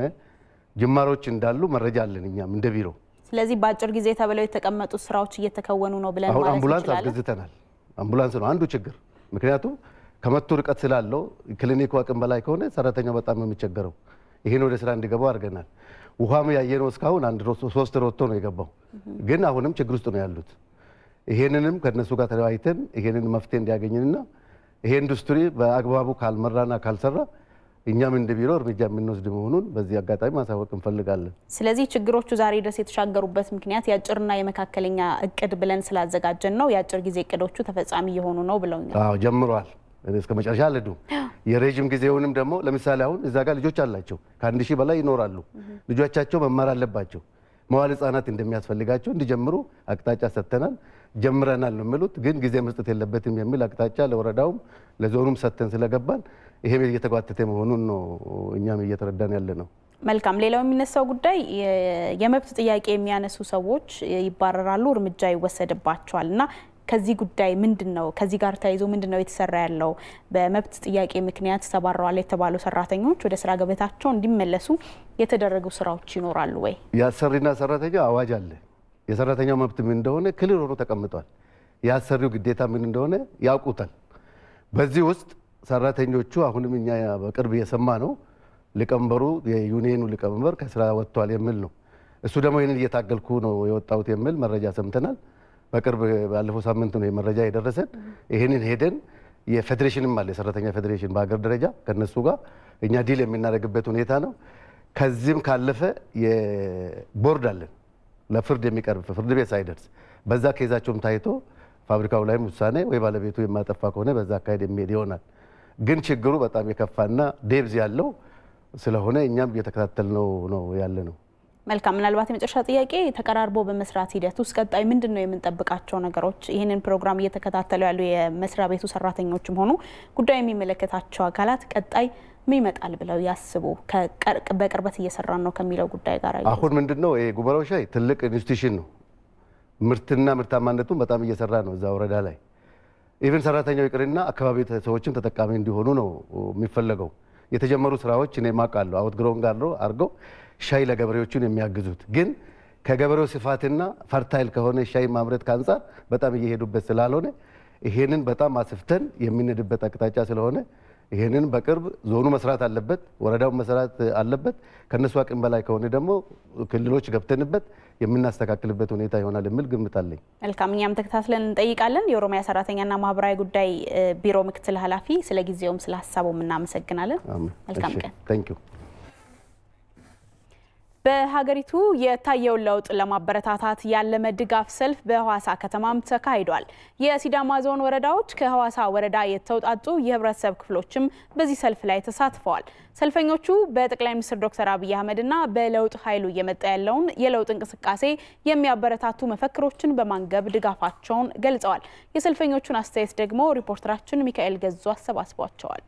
ጅማሮች እንዳሉ መረጃ አለን እኛም እንደ ቢሮ። ስለዚህ በአጭር ጊዜ ተብለው የተቀመጡት ስራዎች እየተከወኑ ነው ብለን አሁን ማለት አምቡላንስ እንችላለን። አስገዝተናል። አምቡላንስ ነው አንዱ ችግር። ምክንያቱም ከመቶ ርቀት ስላለው ክሊኒኩ አቅም በላይ ከሆነ ሰራተኛው በጣም ነው የሚቸገረው። ይህን ወደ ስራ እንዲገቡ አድርገናል። ውሃም ያየነው እስካሁን አንድ ሮ- ሶስት ሮቶ ነው የገባው፣ ግን አሁንም ችግር ውስጥ ነው ያሉት። ይሄንንም ከነሱ ጋር ተለያይተን ይሄንን መፍትሄ እንዲያገኝንና ይሄ ኢንዱስትሪ በአግባቡ ካልመራና ካልሰራ እኛም እንደ ቢሮ እርምጃ የምንወስድ መሆኑን በዚህ አጋጣሚ ማሳወቅ እንፈልጋለን። ስለዚህ ችግሮቹ ዛሬ ድረስ የተሻገሩበት ምክንያት የአጭርና የመካከለኛ እቅድ ብለን ስላዘጋጀን ነው። የአጭር ጊዜ እቅዶቹ ተፈጻሚ እየሆኑ ነው ብለውኛል። አዎ ጀምሯል። እስከ መጨረሻ አልሄዱም። የረዥም ጊዜውንም ደግሞ ለምሳሌ አሁን እዛ ጋር ልጆች አላቸው ከአንድ ሺህ በላይ ይኖራሉ። ልጆቻቸው መማር አለባቸው። መዋል ህጻናት እንደሚያስፈልጋቸው እንዲጀምሩ አቅጣጫ ሰጥተናል። ጀምረናል ነው የሚሉት፣ ግን ጊዜ መስጠት የለበትም የሚል አቅጣጫ ለወረዳውም ለዞኑም ሰጥተን ስለገባን ይሄም እየተጓተተ መሆኑን ነው እኛም እየተረዳን ያለ ነው። መልካም። ሌላው የሚነሳው ጉዳይ የ- የመብት ጥያቄ የሚያነሱ ሰዎች ይባረራሉ፣ እርምጃ ይወሰድባቸዋል እና ከዚህ ጉዳይ ምንድን ነው ከዚህ ጋር ተያይዞ ምንድን ነው የተሰራ ያለው? በመብት ጥያቄ ምክንያት ተባረዋል የተባሉ ሰራተኞች ወደ ስራ ገበታቸው እንዲመለሱ የተደረጉ ስራዎች ይኖራሉ ወይ? የአሰሪና ሰራተኛ አዋጅ አለ። የሰራተኛው መብት ምን እንደሆነ ክልል ሆኖ ተቀምጧል። የአሰሪው ግዴታ ምን እንደሆነ ያውቁታል። በዚህ ውስጥ ሰራተኞቹ አሁንም እኛ በቅርብ የሰማ ነው ሊቀመንበሩ የዩኒየኑ ሊቀመንበር ከስራ ወጥቷል የሚል ነው። እሱ ደግሞ ይህንን እየታገልኩ ነው የወጣሁት የሚል መረጃ ሰምተናል። በቅርብ ባለፈው ሳምንት ነው መረጃ የደረሰን። ይህንን ሄደን የፌዴሬሽንም አለ የሰራተኛ ፌዴሬሽን በሀገር ደረጃ ከነሱ ጋር እኛ ዲል የምናደርግበት ሁኔታ ነው። ከዚህም ካለፈ የቦርድ አለን ለፍርድ የሚቀርብ ፍርድ ቤት ሳይደርስ በዛ ኬዛቸውም ታይቶ ፋብሪካው ላይም ውሳኔ ወይ ባለቤቱ የማጠፋ ከሆነ በዛ አካሄድ የሚሄድ ይሆናል። ግን ችግሩ በጣም የከፋና ዴብዝ ያለው ስለሆነ እኛም እየተከታተልነው ነው ያለ ነው። መልካም። ምናልባት የመጨረሻ ጥያቄ ተቀራርቦ በመስራት ሂደት ውስጥ ቀጣይ ምንድን ነው የምንጠብቃቸው ነገሮች? ይህንን ፕሮግራም እየተከታተሉ ያሉ የመስሪያ ቤቱ ሰራተኞችም ሆኑ ጉዳዩ የሚመለከታቸው አካላት ቀጣይ ምን ይመጣል ብለው ያስቡ? በቅርበት እየሰራን ነው ከሚለው ጉዳይ ጋር አሁን ምንድን ነው ይሄ ጉበራው ሻይ ትልቅ ኢንስቲትዩሽን ነው። ምርትና ምርታማነቱን በጣም እየሰራ ነው እዛ ወረዳ ላይ ኢቨን ሰራተኛው ይቅርና አካባቢ ሰዎችም ተጠቃሚ እንዲሆኑ ነው የሚፈለገው። የተጀመሩ ስራዎች እኔ ማውቃለሁ አውት ግሮን ጋር አድርገው ሻይ ለገበሬዎቹን የሚያግዙት ግን ከገበሬው ስፋትና ፈርታይል ከሆነ ሻይ ማምረት ከአንጻር በጣም እየሄዱበት ስላልሆነ ይሄንን በጣም አስፍተን የምንሄድበት አቅጣጫ ስለሆነ ይሄንን በቅርብ ዞኑ መስራት አለበት፣ ወረዳው መስራት አለበት። ከነሱ አቅም በላይ ከሆነ ደግሞ ክልሎች ገብተንበት የምናስተካክልበት ሁኔታ ይሆናል የሚል ግምት አለኝ። መልካም፣ እኛም ተከታትለን እንጠይቃለን። የኦሮሚያ ሰራተኛና ማህበራዊ ጉዳይ ቢሮ ምክትል ኃላፊ፣ ስለ ጊዜውም ስለ ሀሳቡም እናመሰግናለን። መልካም ቀን። ታንክ ዩ። በሀገሪቱ የታየውን ለውጥ ለማበረታታት ያለመ ድጋፍ ሰልፍ በሐዋሳ ከተማም ተካሂዷል። የሲዳማ ዞን ወረዳዎች ከሐዋሳ ወረዳ የተውጣጡ የህብረተሰብ ክፍሎችም በዚህ ሰልፍ ላይ ተሳትፈዋል። ሰልፈኞቹ በጠቅላይ ሚኒስትር ዶክተር አብይ አህመድና በለውጥ ኃይሉ እየመጣ ያለውን የለውጥ እንቅስቃሴ የሚያበረታቱ መፈክሮችን በማንገብ ድጋፋቸውን ገልጸዋል። የሰልፈኞቹን አስተያየት ደግሞ ሪፖርተራችን ሚካኤል ገዙ አሰባስቧቸዋል።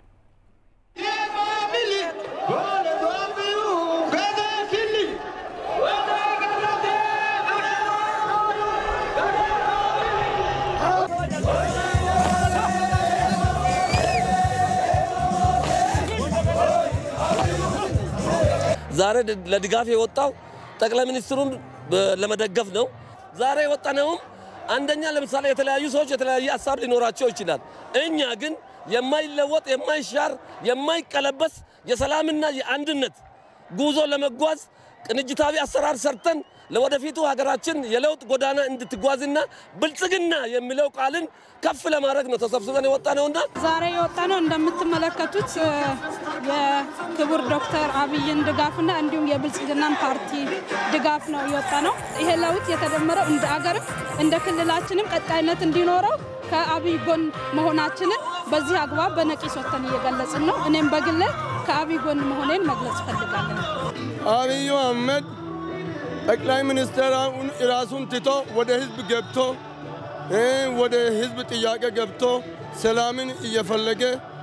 ዛሬ ለድጋፍ የወጣው ጠቅላይ ሚኒስትሩን ለመደገፍ ነው። ዛሬ የወጣነውም አንደኛ ለምሳሌ የተለያዩ ሰዎች የተለያየ ሀሳብ ሊኖራቸው ይችላል። እኛ ግን የማይለወጥ የማይሻር የማይቀለበስ የሰላምና የአንድነት ጉዞ ለመጓዝ ቅንጅታዊ አሰራር ሰርተን ለወደፊቱ ሀገራችን የለውጥ ጎዳና እንድትጓዝና ብልጽግና የሚለው ቃልን ከፍ ለማድረግ ነው ተሰብስበን የወጣ ነውና ዛሬ የወጣ ነው እንደምትመለከቱት የክቡር ዶክተር አብይን ድጋፍና እንዲሁም የብልጽግናን ፓርቲ ድጋፍ ነው የወጣ ነው። ይሄ ለውጥ የተደመረው እንደ አገርም እንደ ክልላችንም ቀጣይነት እንዲኖረው ከአብይ ጎን መሆናችንን በዚህ አግባብ በነቂስ ወጥተን እየገለጽን ነው። እኔም በግሌ ከአብይ ጎን መሆኔን መግለጽ እፈልጋለሁ። አብይ አህመድ ጠቅላይ ሚኒስትሩን ራሱን ትቶ ወደ ህዝብ ገብቶ ወደ ህዝብ ጥያቄ ገብቶ ሰላምን እየፈለገ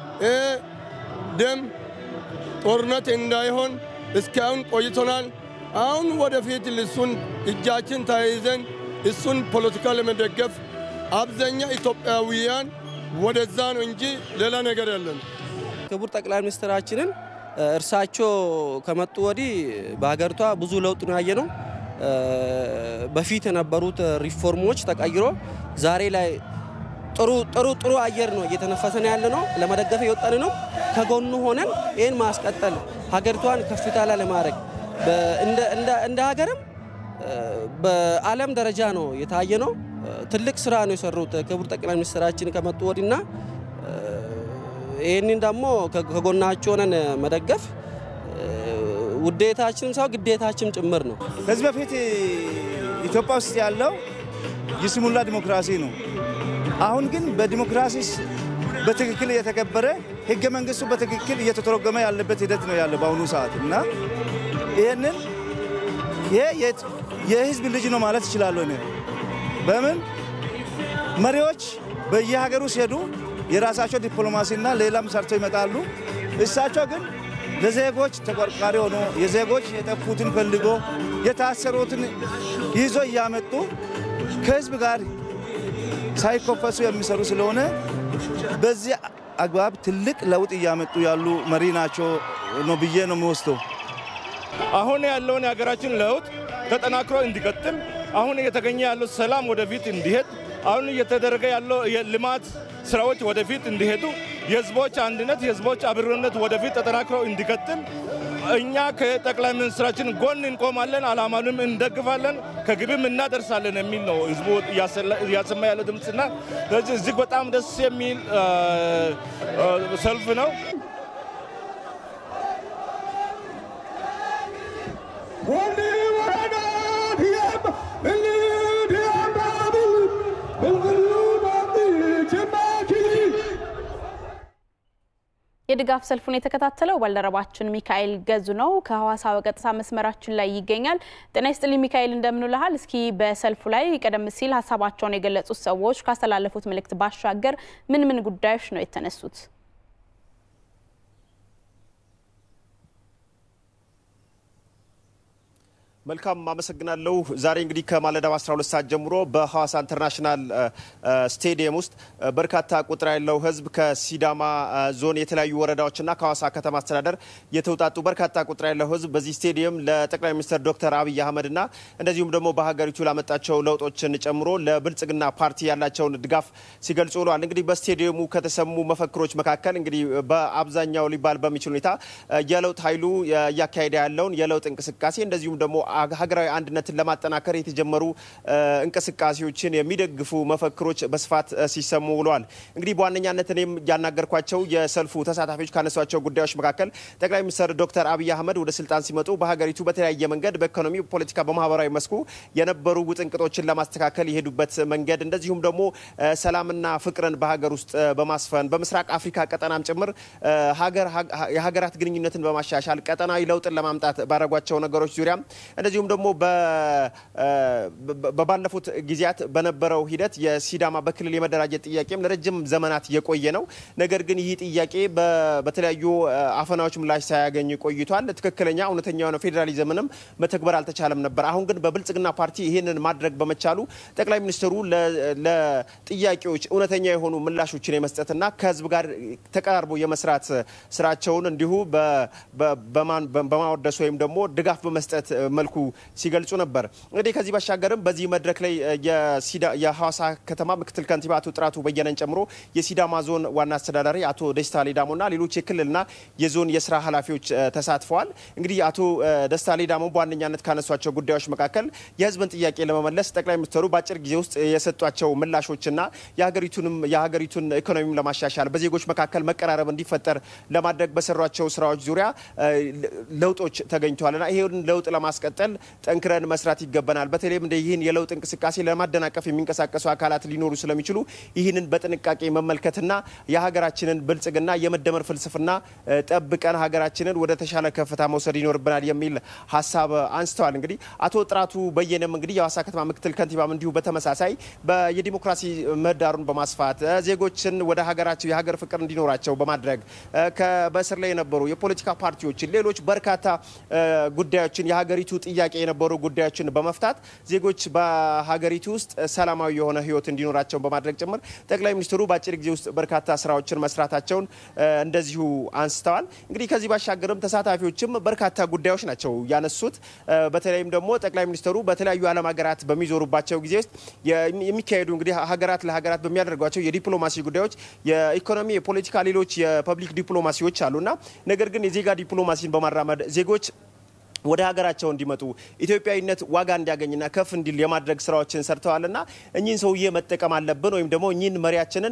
ደም ጦርነት እንዳይሆን እስካሁን ቆይቶናል። አሁን ወደፊት እሱን እጃችን ተያይዘን እሱን ፖለቲካ ለመደገፍ አብዛኛ ኢትዮጵያውያን ወደዛ ነው እንጂ ሌላ ነገር የለም። ክቡር ጠቅላይ ሚኒስትራችንን እርሳቸው ከመጡ ወዲህ በሀገሪቷ ብዙ ለውጥ ነው ያየ ነው። በፊት የነበሩት ሪፎርሞች ተቀይሮ ዛሬ ላይ ጥሩ ጥሩ ጥሩ አየር ነው እየተነፈሰን ያለ ነው። ለመደገፍ የወጣን ነው። ከጎኑ ሆነን ይህን ማስቀጠል ሀገሪቷን ከፍታ ላይ ለማድረግ እንደ ሀገርም በዓለም ደረጃ ነው የታየ ነው። ትልቅ ስራ ነው የሰሩት ክቡር ጠቅላይ ሚኒስትራችን ከመጡ ወዲና ይህንን ደግሞ ከጎናቸው ሆነን መደገፍ ውዴታችንም ሰው ግዴታችን ጭምር ነው። ከዚህ በፊት ኢትዮጵያ ውስጥ ያለው የስሙላ ዲሞክራሲ ነው። አሁን ግን በዲሞክራሲ በትክክል እየተከበረ ህገ መንግስቱ በትክክል እየተተረጎመ ያለበት ሂደት ነው ያለ በአሁኑ ሰዓት እና ይህንን ይሄ የህዝብ ልጅ ነው ማለት እችላለሁ እኔ። በምን መሪዎች በየሀገሩ ሲሄዱ የራሳቸው ዲፕሎማሲና ሌላም ሰርተው ይመጣሉ። እሳቸው ግን ለዜጎች ተቆርቋሪ ሆኖ የዜጎች የጠፉትን ፈልጎ የታሰሩትን ይዞ እያመጡ ከህዝብ ጋር ሳይኮፈሱ የሚሰሩ ስለሆነ በዚህ አግባብ ትልቅ ለውጥ እያመጡ ያሉ መሪ ናቸው ነው ብዬ ነው የሚወስደው። አሁን ያለውን የሀገራችን ለውጥ ተጠናክሮ እንዲቀጥል አሁን እየተገኘ ያለው ሰላም ወደፊት እንዲሄድ አሁን እየተደረገ ያለው የልማት ስራዎች ወደፊት እንዲሄዱ የህዝቦች አንድነት የህዝቦች አብሮነት ወደፊት ተጠናክሮ እንዲቀጥል እኛ ከጠቅላይ ሚኒስትራችን ጎን እንቆማለን፣ አላማንም እንደግፋለን፣ ከግብም እናደርሳለን የሚል ነው ህዝቡ እያሰማ ያለው ድምፅና ስለዚህ እጅግ በጣም ደስ የሚል ሰልፍ ነው። የድጋፍ ሰልፉን የተከታተለው ባልደረባችን ሚካኤል ገዙ ነው። ከሐዋሳ በቀጥታ መስመራችን ላይ ይገኛል። ጤና ይስጥልኝ ሚካኤል፣ እንደምንልሃል። እስኪ በሰልፉ ላይ ቀደም ሲል ሀሳባቸውን የገለጹት ሰዎች ካስተላለፉት መልእክት ባሻገር ምን ምን ጉዳዮች ነው የተነሱት? መልካም አመሰግናለሁ። ዛሬ እንግዲህ ከማለዳው 12 ሰዓት ጀምሮ በሐዋሳ ኢንተርናሽናል ስቴዲየም ውስጥ በርካታ ቁጥር ያለው ሕዝብ ከሲዳማ ዞን የተለያዩ ወረዳዎችና ከሐዋሳ ከተማ አስተዳደር የተውጣጡ በርካታ ቁጥር ያለው ሕዝብ በዚህ ስቴዲየም ለጠቅላይ ሚኒስትር ዶክተር አብይ አህመድና እንደዚሁም ደግሞ በሀገሪቱ ላመጣቸው ለውጦችን ጨምሮ ለብልጽግና ፓርቲ ያላቸውን ድጋፍ ሲገልጹ ውለዋል። እንግዲህ በስቴዲየሙ ከተሰሙ መፈክሮች መካከል እንግዲህ በአብዛኛው ሊባል በሚችል ሁኔታ የለውጥ ኃይሉ እያካሄደ ያለውን የለውጥ እንቅስቃሴ እንደዚሁም ደግሞ ሀገራዊ አንድነትን ለማጠናከር የተጀመሩ እንቅስቃሴዎችን የሚደግፉ መፈክሮች በስፋት ሲሰሙ ውለዋል። እንግዲህ በዋነኛነት እኔም ያናገርኳቸው የሰልፉ ተሳታፊዎች ካነሷቸው ጉዳዮች መካከል ጠቅላይ ሚኒስትር ዶክተር አብይ አህመድ ወደ ስልጣን ሲመጡ በሀገሪቱ በተለያየ መንገድ በኢኮኖሚ፣ በፖለቲካ፣ በማህበራዊ መስኩ የነበሩ ውጥንቅጦችን ለማስተካከል የሄዱበት መንገድ እንደዚሁም ደግሞ ሰላምና ፍቅርን በሀገር ውስጥ በማስፈን በምስራቅ አፍሪካ ቀጠናም ጭምር የሀገራት ግንኙነትን በማሻሻል ቀጠናዊ ለውጥን ለማምጣት ባደረጓቸው ነገሮች ዙሪያ እንደዚሁም ደግሞ በባለፉት ጊዜያት በነበረው ሂደት የሲዳማ በክልል የመደራጀት ጥያቄም ለረጅም ዘመናት የቆየ ነው። ነገር ግን ይህ ጥያቄ በተለያዩ አፈናዎች ምላሽ ሳያገኝ ቆይቷል። ትክክለኛ እውነተኛ የሆነ ፌዴራሊዝምንም መተግበር አልተቻለም ነበር። አሁን ግን በብልጽግና ፓርቲ ይህንን ማድረግ በመቻሉ ጠቅላይ ሚኒስትሩ ለጥያቄዎች እውነተኛ የሆኑ ምላሾችን የመስጠትና ከህዝብ ጋር ተቀራርቦ የመስራት ስራቸውን እንዲሁ በማወደስ ወይም ደግሞ ድጋፍ በመስጠት መልኩ ሲገልጹ ነበር። እንግዲህ ከዚህ ባሻገርም በዚህ መድረክ ላይ የሐዋሳ ከተማ ምክትል ከንቲባ አቶ ጥራቱ በየነን ጨምሮ የሲዳማ ዞን ዋና አስተዳዳሪ አቶ ደስታ ሌዳሞና ሌሎች የክልልና የዞን የስራ ኃላፊዎች ተሳትፈዋል። እንግዲህ አቶ ደስታ ሌዳሞ በዋነኛነት ካነሷቸው ጉዳዮች መካከል የህዝብን ጥያቄ ለመመለስ ጠቅላይ ሚኒስትሩ በአጭር ጊዜ ውስጥ የሰጧቸው ምላሾችና የሀገሪቱንም የሀገሪቱን ኢኮኖሚም ለማሻሻል በዜጎች መካከል መቀራረብ እንዲፈጠር ለማድረግ በሰሯቸው ስራዎች ዙሪያ ለውጦች ተገኝተዋልና ይሄን ለውጥ ለማስቀጠል ጠንክረን መስራት ይገባናል። በተለይም እንደ ይህን የለውጥ እንቅስቃሴ ለማደናቀፍ የሚንቀሳቀሱ አካላት ሊኖሩ ስለሚችሉ ይህንን በጥንቃቄ መመልከትና የሀገራችንን ብልጽግና የመደመር ፍልስፍና ጠብቀን ሀገራችንን ወደ ተሻለ ከፍታ መውሰድ ይኖርብናል የሚል ሀሳብ አንስተዋል። እንግዲህ አቶ ጥራቱ በየነም እንግዲህ የሐዋሳ ከተማ ምክትል ከንቲባም እንዲሁ በተመሳሳይ የዲሞክራሲ ምህዳሩን በማስፋት ዜጎችን ወደ ሀገራቸው የሀገር ፍቅር እንዲኖራቸው በማድረግ በእስር ላይ የነበሩ የፖለቲካ ፓርቲዎችን ሌሎች በርካታ ጉዳዮችን የሀገሪቱ ጥያቄ የነበሩ ጉዳዮችን በመፍታት ዜጎች በሀገሪቱ ውስጥ ሰላማዊ የሆነ ሕይወት እንዲኖራቸው በማድረግ ጭምር ጠቅላይ ሚኒስትሩ በአጭር ጊዜ ውስጥ በርካታ ስራዎችን መስራታቸውን እንደዚሁ አንስተዋል። እንግዲህ ከዚህ ባሻገርም ተሳታፊዎችም በርካታ ጉዳዮች ናቸው ያነሱት። በተለይም ደግሞ ጠቅላይ ሚኒስትሩ በተለያዩ ዓለም ሀገራት በሚዞሩባቸው ጊዜ ውስጥ የሚካሄዱ እንግዲህ ሀገራት ለሀገራት በሚያደርጓቸው የዲፕሎማሲ ጉዳዮች የኢኮኖሚ፣ የፖለቲካ፣ ሌሎች የፐብሊክ ዲፕሎማሲዎች አሉና ነገር ግን የዜጋ ዲፕሎማሲን በማራመድ ዜጎች ወደ ሀገራቸው እንዲመጡ ኢትዮጵያዊነት ዋጋ እንዲያገኝና ከፍ እንዲል የማድረግ ስራዎችን ሰርተዋልና እኚህን ሰውዬ መጠቀም አለብን ወይም ደግሞ እኚህን መሪያችንን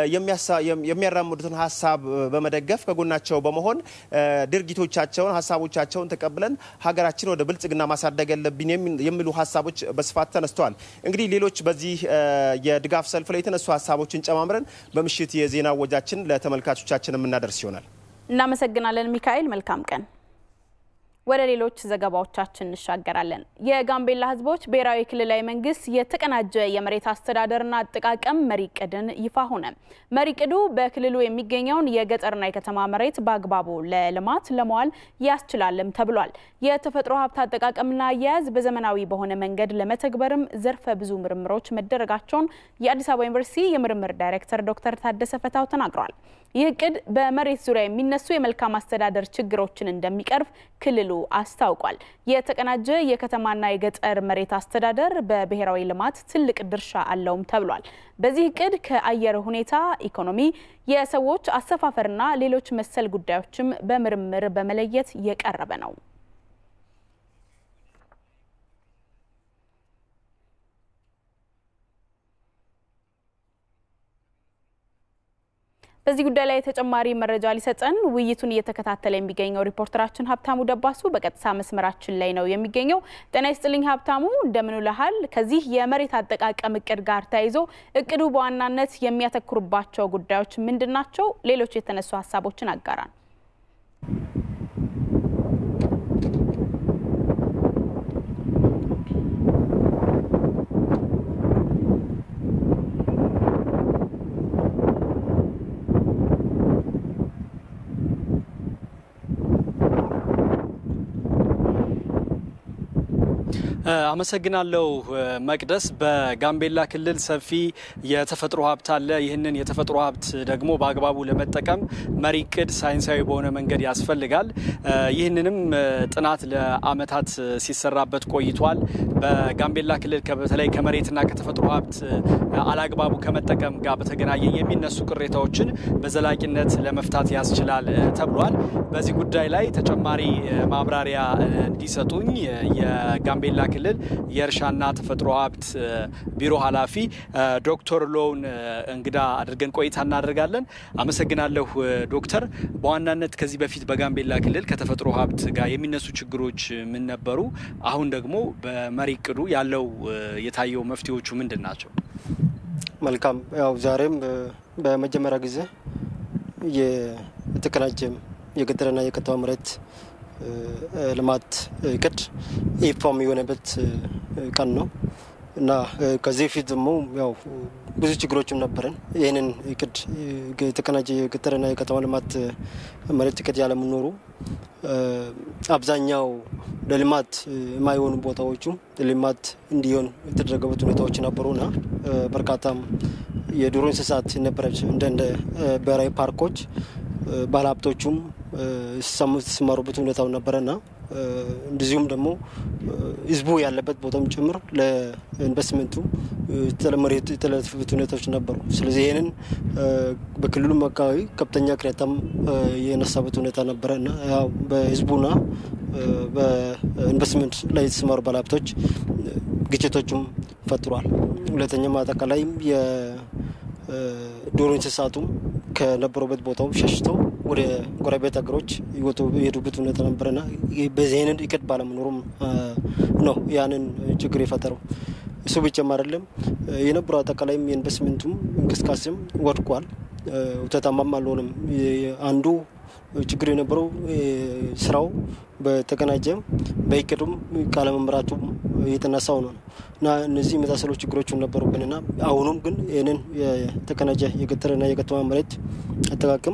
የሚያራምዱትን ሀሳብ በመደገፍ ከጎናቸው በመሆን ድርጊቶቻቸውን፣ ሀሳቦቻቸውን ተቀብለን ሀገራችን ወደ ብልጽግና ማሳደግ ያለብን የሚሉ ሀሳቦች በስፋት ተነስተዋል። እንግዲህ ሌሎች በዚህ የድጋፍ ሰልፍ ላይ የተነሱ ሀሳቦችን ጨማምረን በምሽት የዜና ወጃችን ለተመልካቾቻችን የምናደርስ ይሆናል። እናመሰግናለን ሚካኤል። መልካም ቀን። ወደ ሌሎች ዘገባዎቻችን እንሻገራለን። የጋምቤላ ሕዝቦች ብሔራዊ ክልላዊ መንግስት የተቀናጀ የመሬት አስተዳደርና አጠቃቀም መሪ ቅድን ይፋ ሆነ። መሪ ቅዱ በክልሉ የሚገኘውን የገጠርና የከተማ መሬት በአግባቡ ለልማት ለመዋል ያስችላልም ተብሏል። የተፈጥሮ ሀብት አጠቃቀምና አያያዝ በዘመናዊ በሆነ መንገድ ለመተግበርም ዘርፈ ብዙ ምርምሮች መደረጋቸውን የአዲስ አበባ ዩኒቨርሲቲ የምርምር ዳይሬክተር ዶክተር ታደሰ ፈታው ተናግረዋል። ይህ እቅድ በመሬት ዙሪያ የሚነሱ የመልካም አስተዳደር ችግሮችን እንደሚቀርፍ ክልሉ አስታውቋል። የተቀናጀ የከተማና የገጠር መሬት አስተዳደር በብሔራዊ ልማት ትልቅ ድርሻ አለውም ተብሏል። በዚህ እቅድ ከአየር ሁኔታ፣ ኢኮኖሚ፣ የሰዎች አሰፋፈርና ሌሎች መሰል ጉዳዮችም በምርምር በመለየት የቀረበ ነው። በዚህ ጉዳይ ላይ ተጨማሪ መረጃ ሊሰጠን ውይይቱን እየተከታተለ የሚገኘው ሪፖርተራችን ሀብታሙ ደባሱ በቀጥታ መስመራችን ላይ ነው የሚገኘው። ጤና ይስጥልኝ ሀብታሙ፣ እንደምን ውለሃል? ከዚህ የመሬት አጠቃቀም እቅድ ጋር ተያይዞ እቅዱ በዋናነት የሚያተኩርባቸው ጉዳዮች ምንድን ናቸው? ሌሎች የተነሱ ሀሳቦችን አጋራን። አመሰግናለሁ መቅደስ። በጋምቤላ ክልል ሰፊ የተፈጥሮ ሀብት አለ። ይህንን የተፈጥሮ ሀብት ደግሞ በአግባቡ ለመጠቀም መሪ እቅድ ሳይንሳዊ በሆነ መንገድ ያስፈልጋል። ይህንንም ጥናት ለዓመታት ሲሰራበት ቆይቷል። በጋምቤላ ክልል በተለይ ከመሬትና ከተፈጥሮ ሀብት አላግባቡ ከመጠቀም ጋር በተገናኘ የሚነሱ ቅሬታዎችን በዘላቂነት ለመፍታት ያስችላል ተብሏል። በዚህ ጉዳይ ላይ ተጨማሪ ማብራሪያ እንዲሰጡኝ የጋምቤላ ክልል የእርሻና ተፈጥሮ ሀብት ቢሮ ኃላፊ ዶክተር ሎውን እንግዳ አድርገን ቆይታ እናደርጋለን። አመሰግናለሁ ዶክተር። በዋናነት ከዚህ በፊት በጋምቤላ ክልል ከተፈጥሮ ሀብት ጋር የሚነሱ ችግሮች ምን ነበሩ? አሁን ደግሞ በመሪ እቅዱ ያለው የታየው መፍትሄዎቹ ምንድን ናቸው? መልካም። ያው ዛሬም በመጀመሪያ ጊዜ የተቀናጀ የገጠርና የከተማ መሬት ልማት እቅድ ኢፋም የሆነበት ቀን ነው እና ከዚህ በፊት ደግሞ ያው ብዙ ችግሮችም ነበረን። ይህንን እቅድ የተቀናጀ የገጠርና የከተማ ልማት መሬት እቅድ ያለመኖሩ አብዛኛው ለልማት የማይሆኑ ቦታዎቹ ልማት እንዲሆን የተደረገበት ሁኔታዎች ነበሩና በርካታም የዱር እንስሳት ነበረች እንደ እንደ ብሔራዊ ፓርኮች ባለሀብቶቹም ሲሰማሩበት ሁኔታው ነበረና እንደዚሁም ህዝቡ ያለበት ቦታም ጭምር ለኢንቨስትመንቱ የተለፉበት ሁኔታዎች ነበሩ። ስለዚህ ይህንን በክልሉም አካባቢ ከፍተኛ ቅሬታም የነሳበት ሁኔታ ነበረ እና ያው በህዝቡና በኢንቨስትመንት ላይ የተሰማሩ ባለሀብቶች ግጭቶችም ፈጥሯል። ሁለተኛም አጠቃላይም የዶሮ እንስሳቱም ከነበሩበት ቦታው ሸሽተው ወደ ጎረቤት ሀገሮች የሄዱበት ሁኔታ ነበረና በዚህ አይነት እቅድ ባለመኖሩም ነው ያንን ችግር የፈጠረው። እሱ ብቻም አይደለም የነበረው አጠቃላይም የኢንቨስትመንቱም እንቅስቃሴም ወድቋል፣ ውጤታማም አልሆነም። አንዱ ችግር የነበረው ስራው በተቀናጀም በእቅዱም ካለመምራቱ የተነሳው ነው እና እነዚህ የመሳሰሉ ችግሮች ነበሩብንና አሁኑም ግን ይህንን የተቀናጀ የገጠርና የከተማ መሬት አጠቃቀም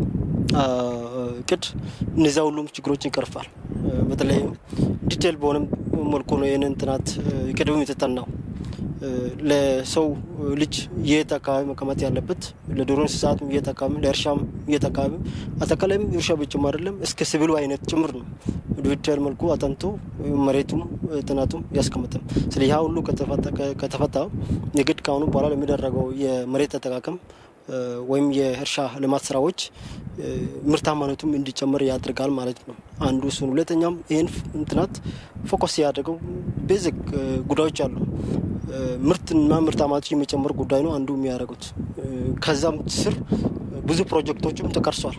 እቅድ እነዚያ ሁሉም ችግሮችን ይቀርፋል። በተለይም ዲቴል በሆነም መልኩ ነው ይህንን ጥናት እቅዱም የተጠናው። ለሰው ልጅ የት አካባቢ መቀመጥ ያለበት ለዱር እንስሳትም የት አካባቢ ለእርሻም የት አካባቢ አጠቃላይም እርሻ ብቻም አይደለም እስከ ሲቪሉ አይነት ጭምር ነው ዲጂታል መልኩ አጠንቶ መሬቱም ጥናቱም ያስቀምጥም። ስለዚህ ያ ሁሉ ከተፈታ የግድ ከአሁኑ በኋላ ለሚደረገው የመሬት አጠቃቀም ወይም የእርሻ ልማት ስራዎች ምርታማነቱም እንዲጨምር ያደርጋል ማለት ነው። አንዱ እሱን። ሁለተኛም ይህን ጥናት ፎከስ ያደርገው ቤዚክ ጉዳዮች አሉ። ምርትና ምርታማነቱ የሚጨምር ጉዳይ ነው አንዱ የሚያደርጉት። ከዛም ስር ብዙ ፕሮጀክቶችም ተቀርሷል።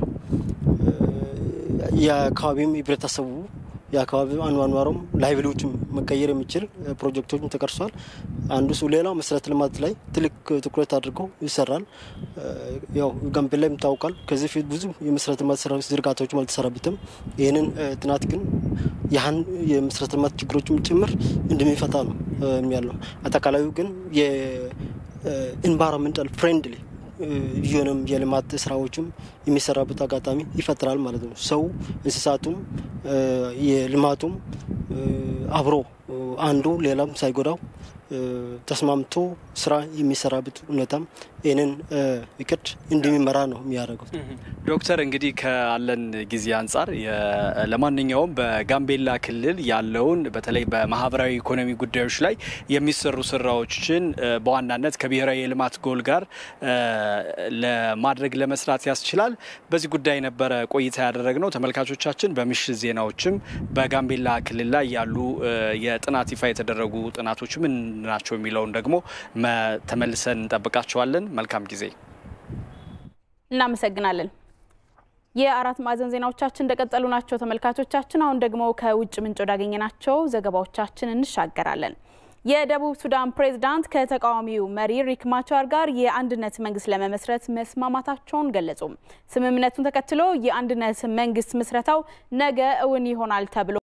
የአካባቢም ህብረተሰቡ የአካባቢ አኗኗሩም ላይብሊዎችም መቀየር የሚችል ፕሮጀክቶችም ተቀርሷል። አንዱ እሱ። ሌላው መሰረተ ልማት ላይ ትልቅ ትኩረት አድርገው ይሰራል። ያው ጋምቤላ ይታወቃል። ከዚህ ፊት ብዙ የመሰረተ ልማት ዝርጋታዎችም አልተሰራበትም። ይህንን ጥናት ግን ያህን የመሰረተ ልማት ችግሮችም ጭምር እንደሚፈታ ነው የሚያለው። አጠቃላዩ ግን የኢንቫይሮንመንታል ፍሬንድሊ የሆነም የልማት ስራዎችም የሚሰራበት አጋጣሚ ይፈጥራል ማለት ነው። ሰው እንስሳቱም የልማቱም አብሮ አንዱ ሌላም ሳይጎዳው ተስማምቶ ስራ የሚሰራበት ሁኔታም ይህንን እቅድ እንደሚመራ ነው የሚያደርጉት። ዶክተር እንግዲህ ካለን ጊዜ አንጻር ለማንኛውም በጋምቤላ ክልል ያለውን በተለይ በማህበራዊ ኢኮኖሚ ጉዳዮች ላይ የሚሰሩ ስራዎችን በዋናነት ከብሔራዊ የልማት ጎል ጋር ለማድረግ ለመስራት ያስችላል። በዚህ ጉዳይ ነበረ ቆይታ ያደረግነው። ተመልካቾቻችን በምሽት ዜናዎችም በጋምቤላ ክልል ላይ ያሉ የጥናት ይፋ የተደረጉ ጥናቶች ምን ናቸው የሚለውን ደግሞ ተመልሰን እንጠብቃቸዋለን። መልካም ጊዜ እናመሰግናለን። የአራት ማዕዘን ዜናዎቻችን እንደቀጠሉ ናቸው ተመልካቾቻችን። አሁን ደግሞ ከውጭ ምንጭ ወዳገኘናቸው ዘገባዎቻችን እንሻገራለን። የደቡብ ሱዳን ፕሬዝዳንት ከተቃዋሚው መሪ ሪክ ማቻር ጋር የአንድነት መንግስት ለመመስረት መስማማታቸውን ገለጹ። ስምምነቱን ተከትሎ የአንድነት መንግስት ምስረታው ነገ እውን ይሆናል ተብሎ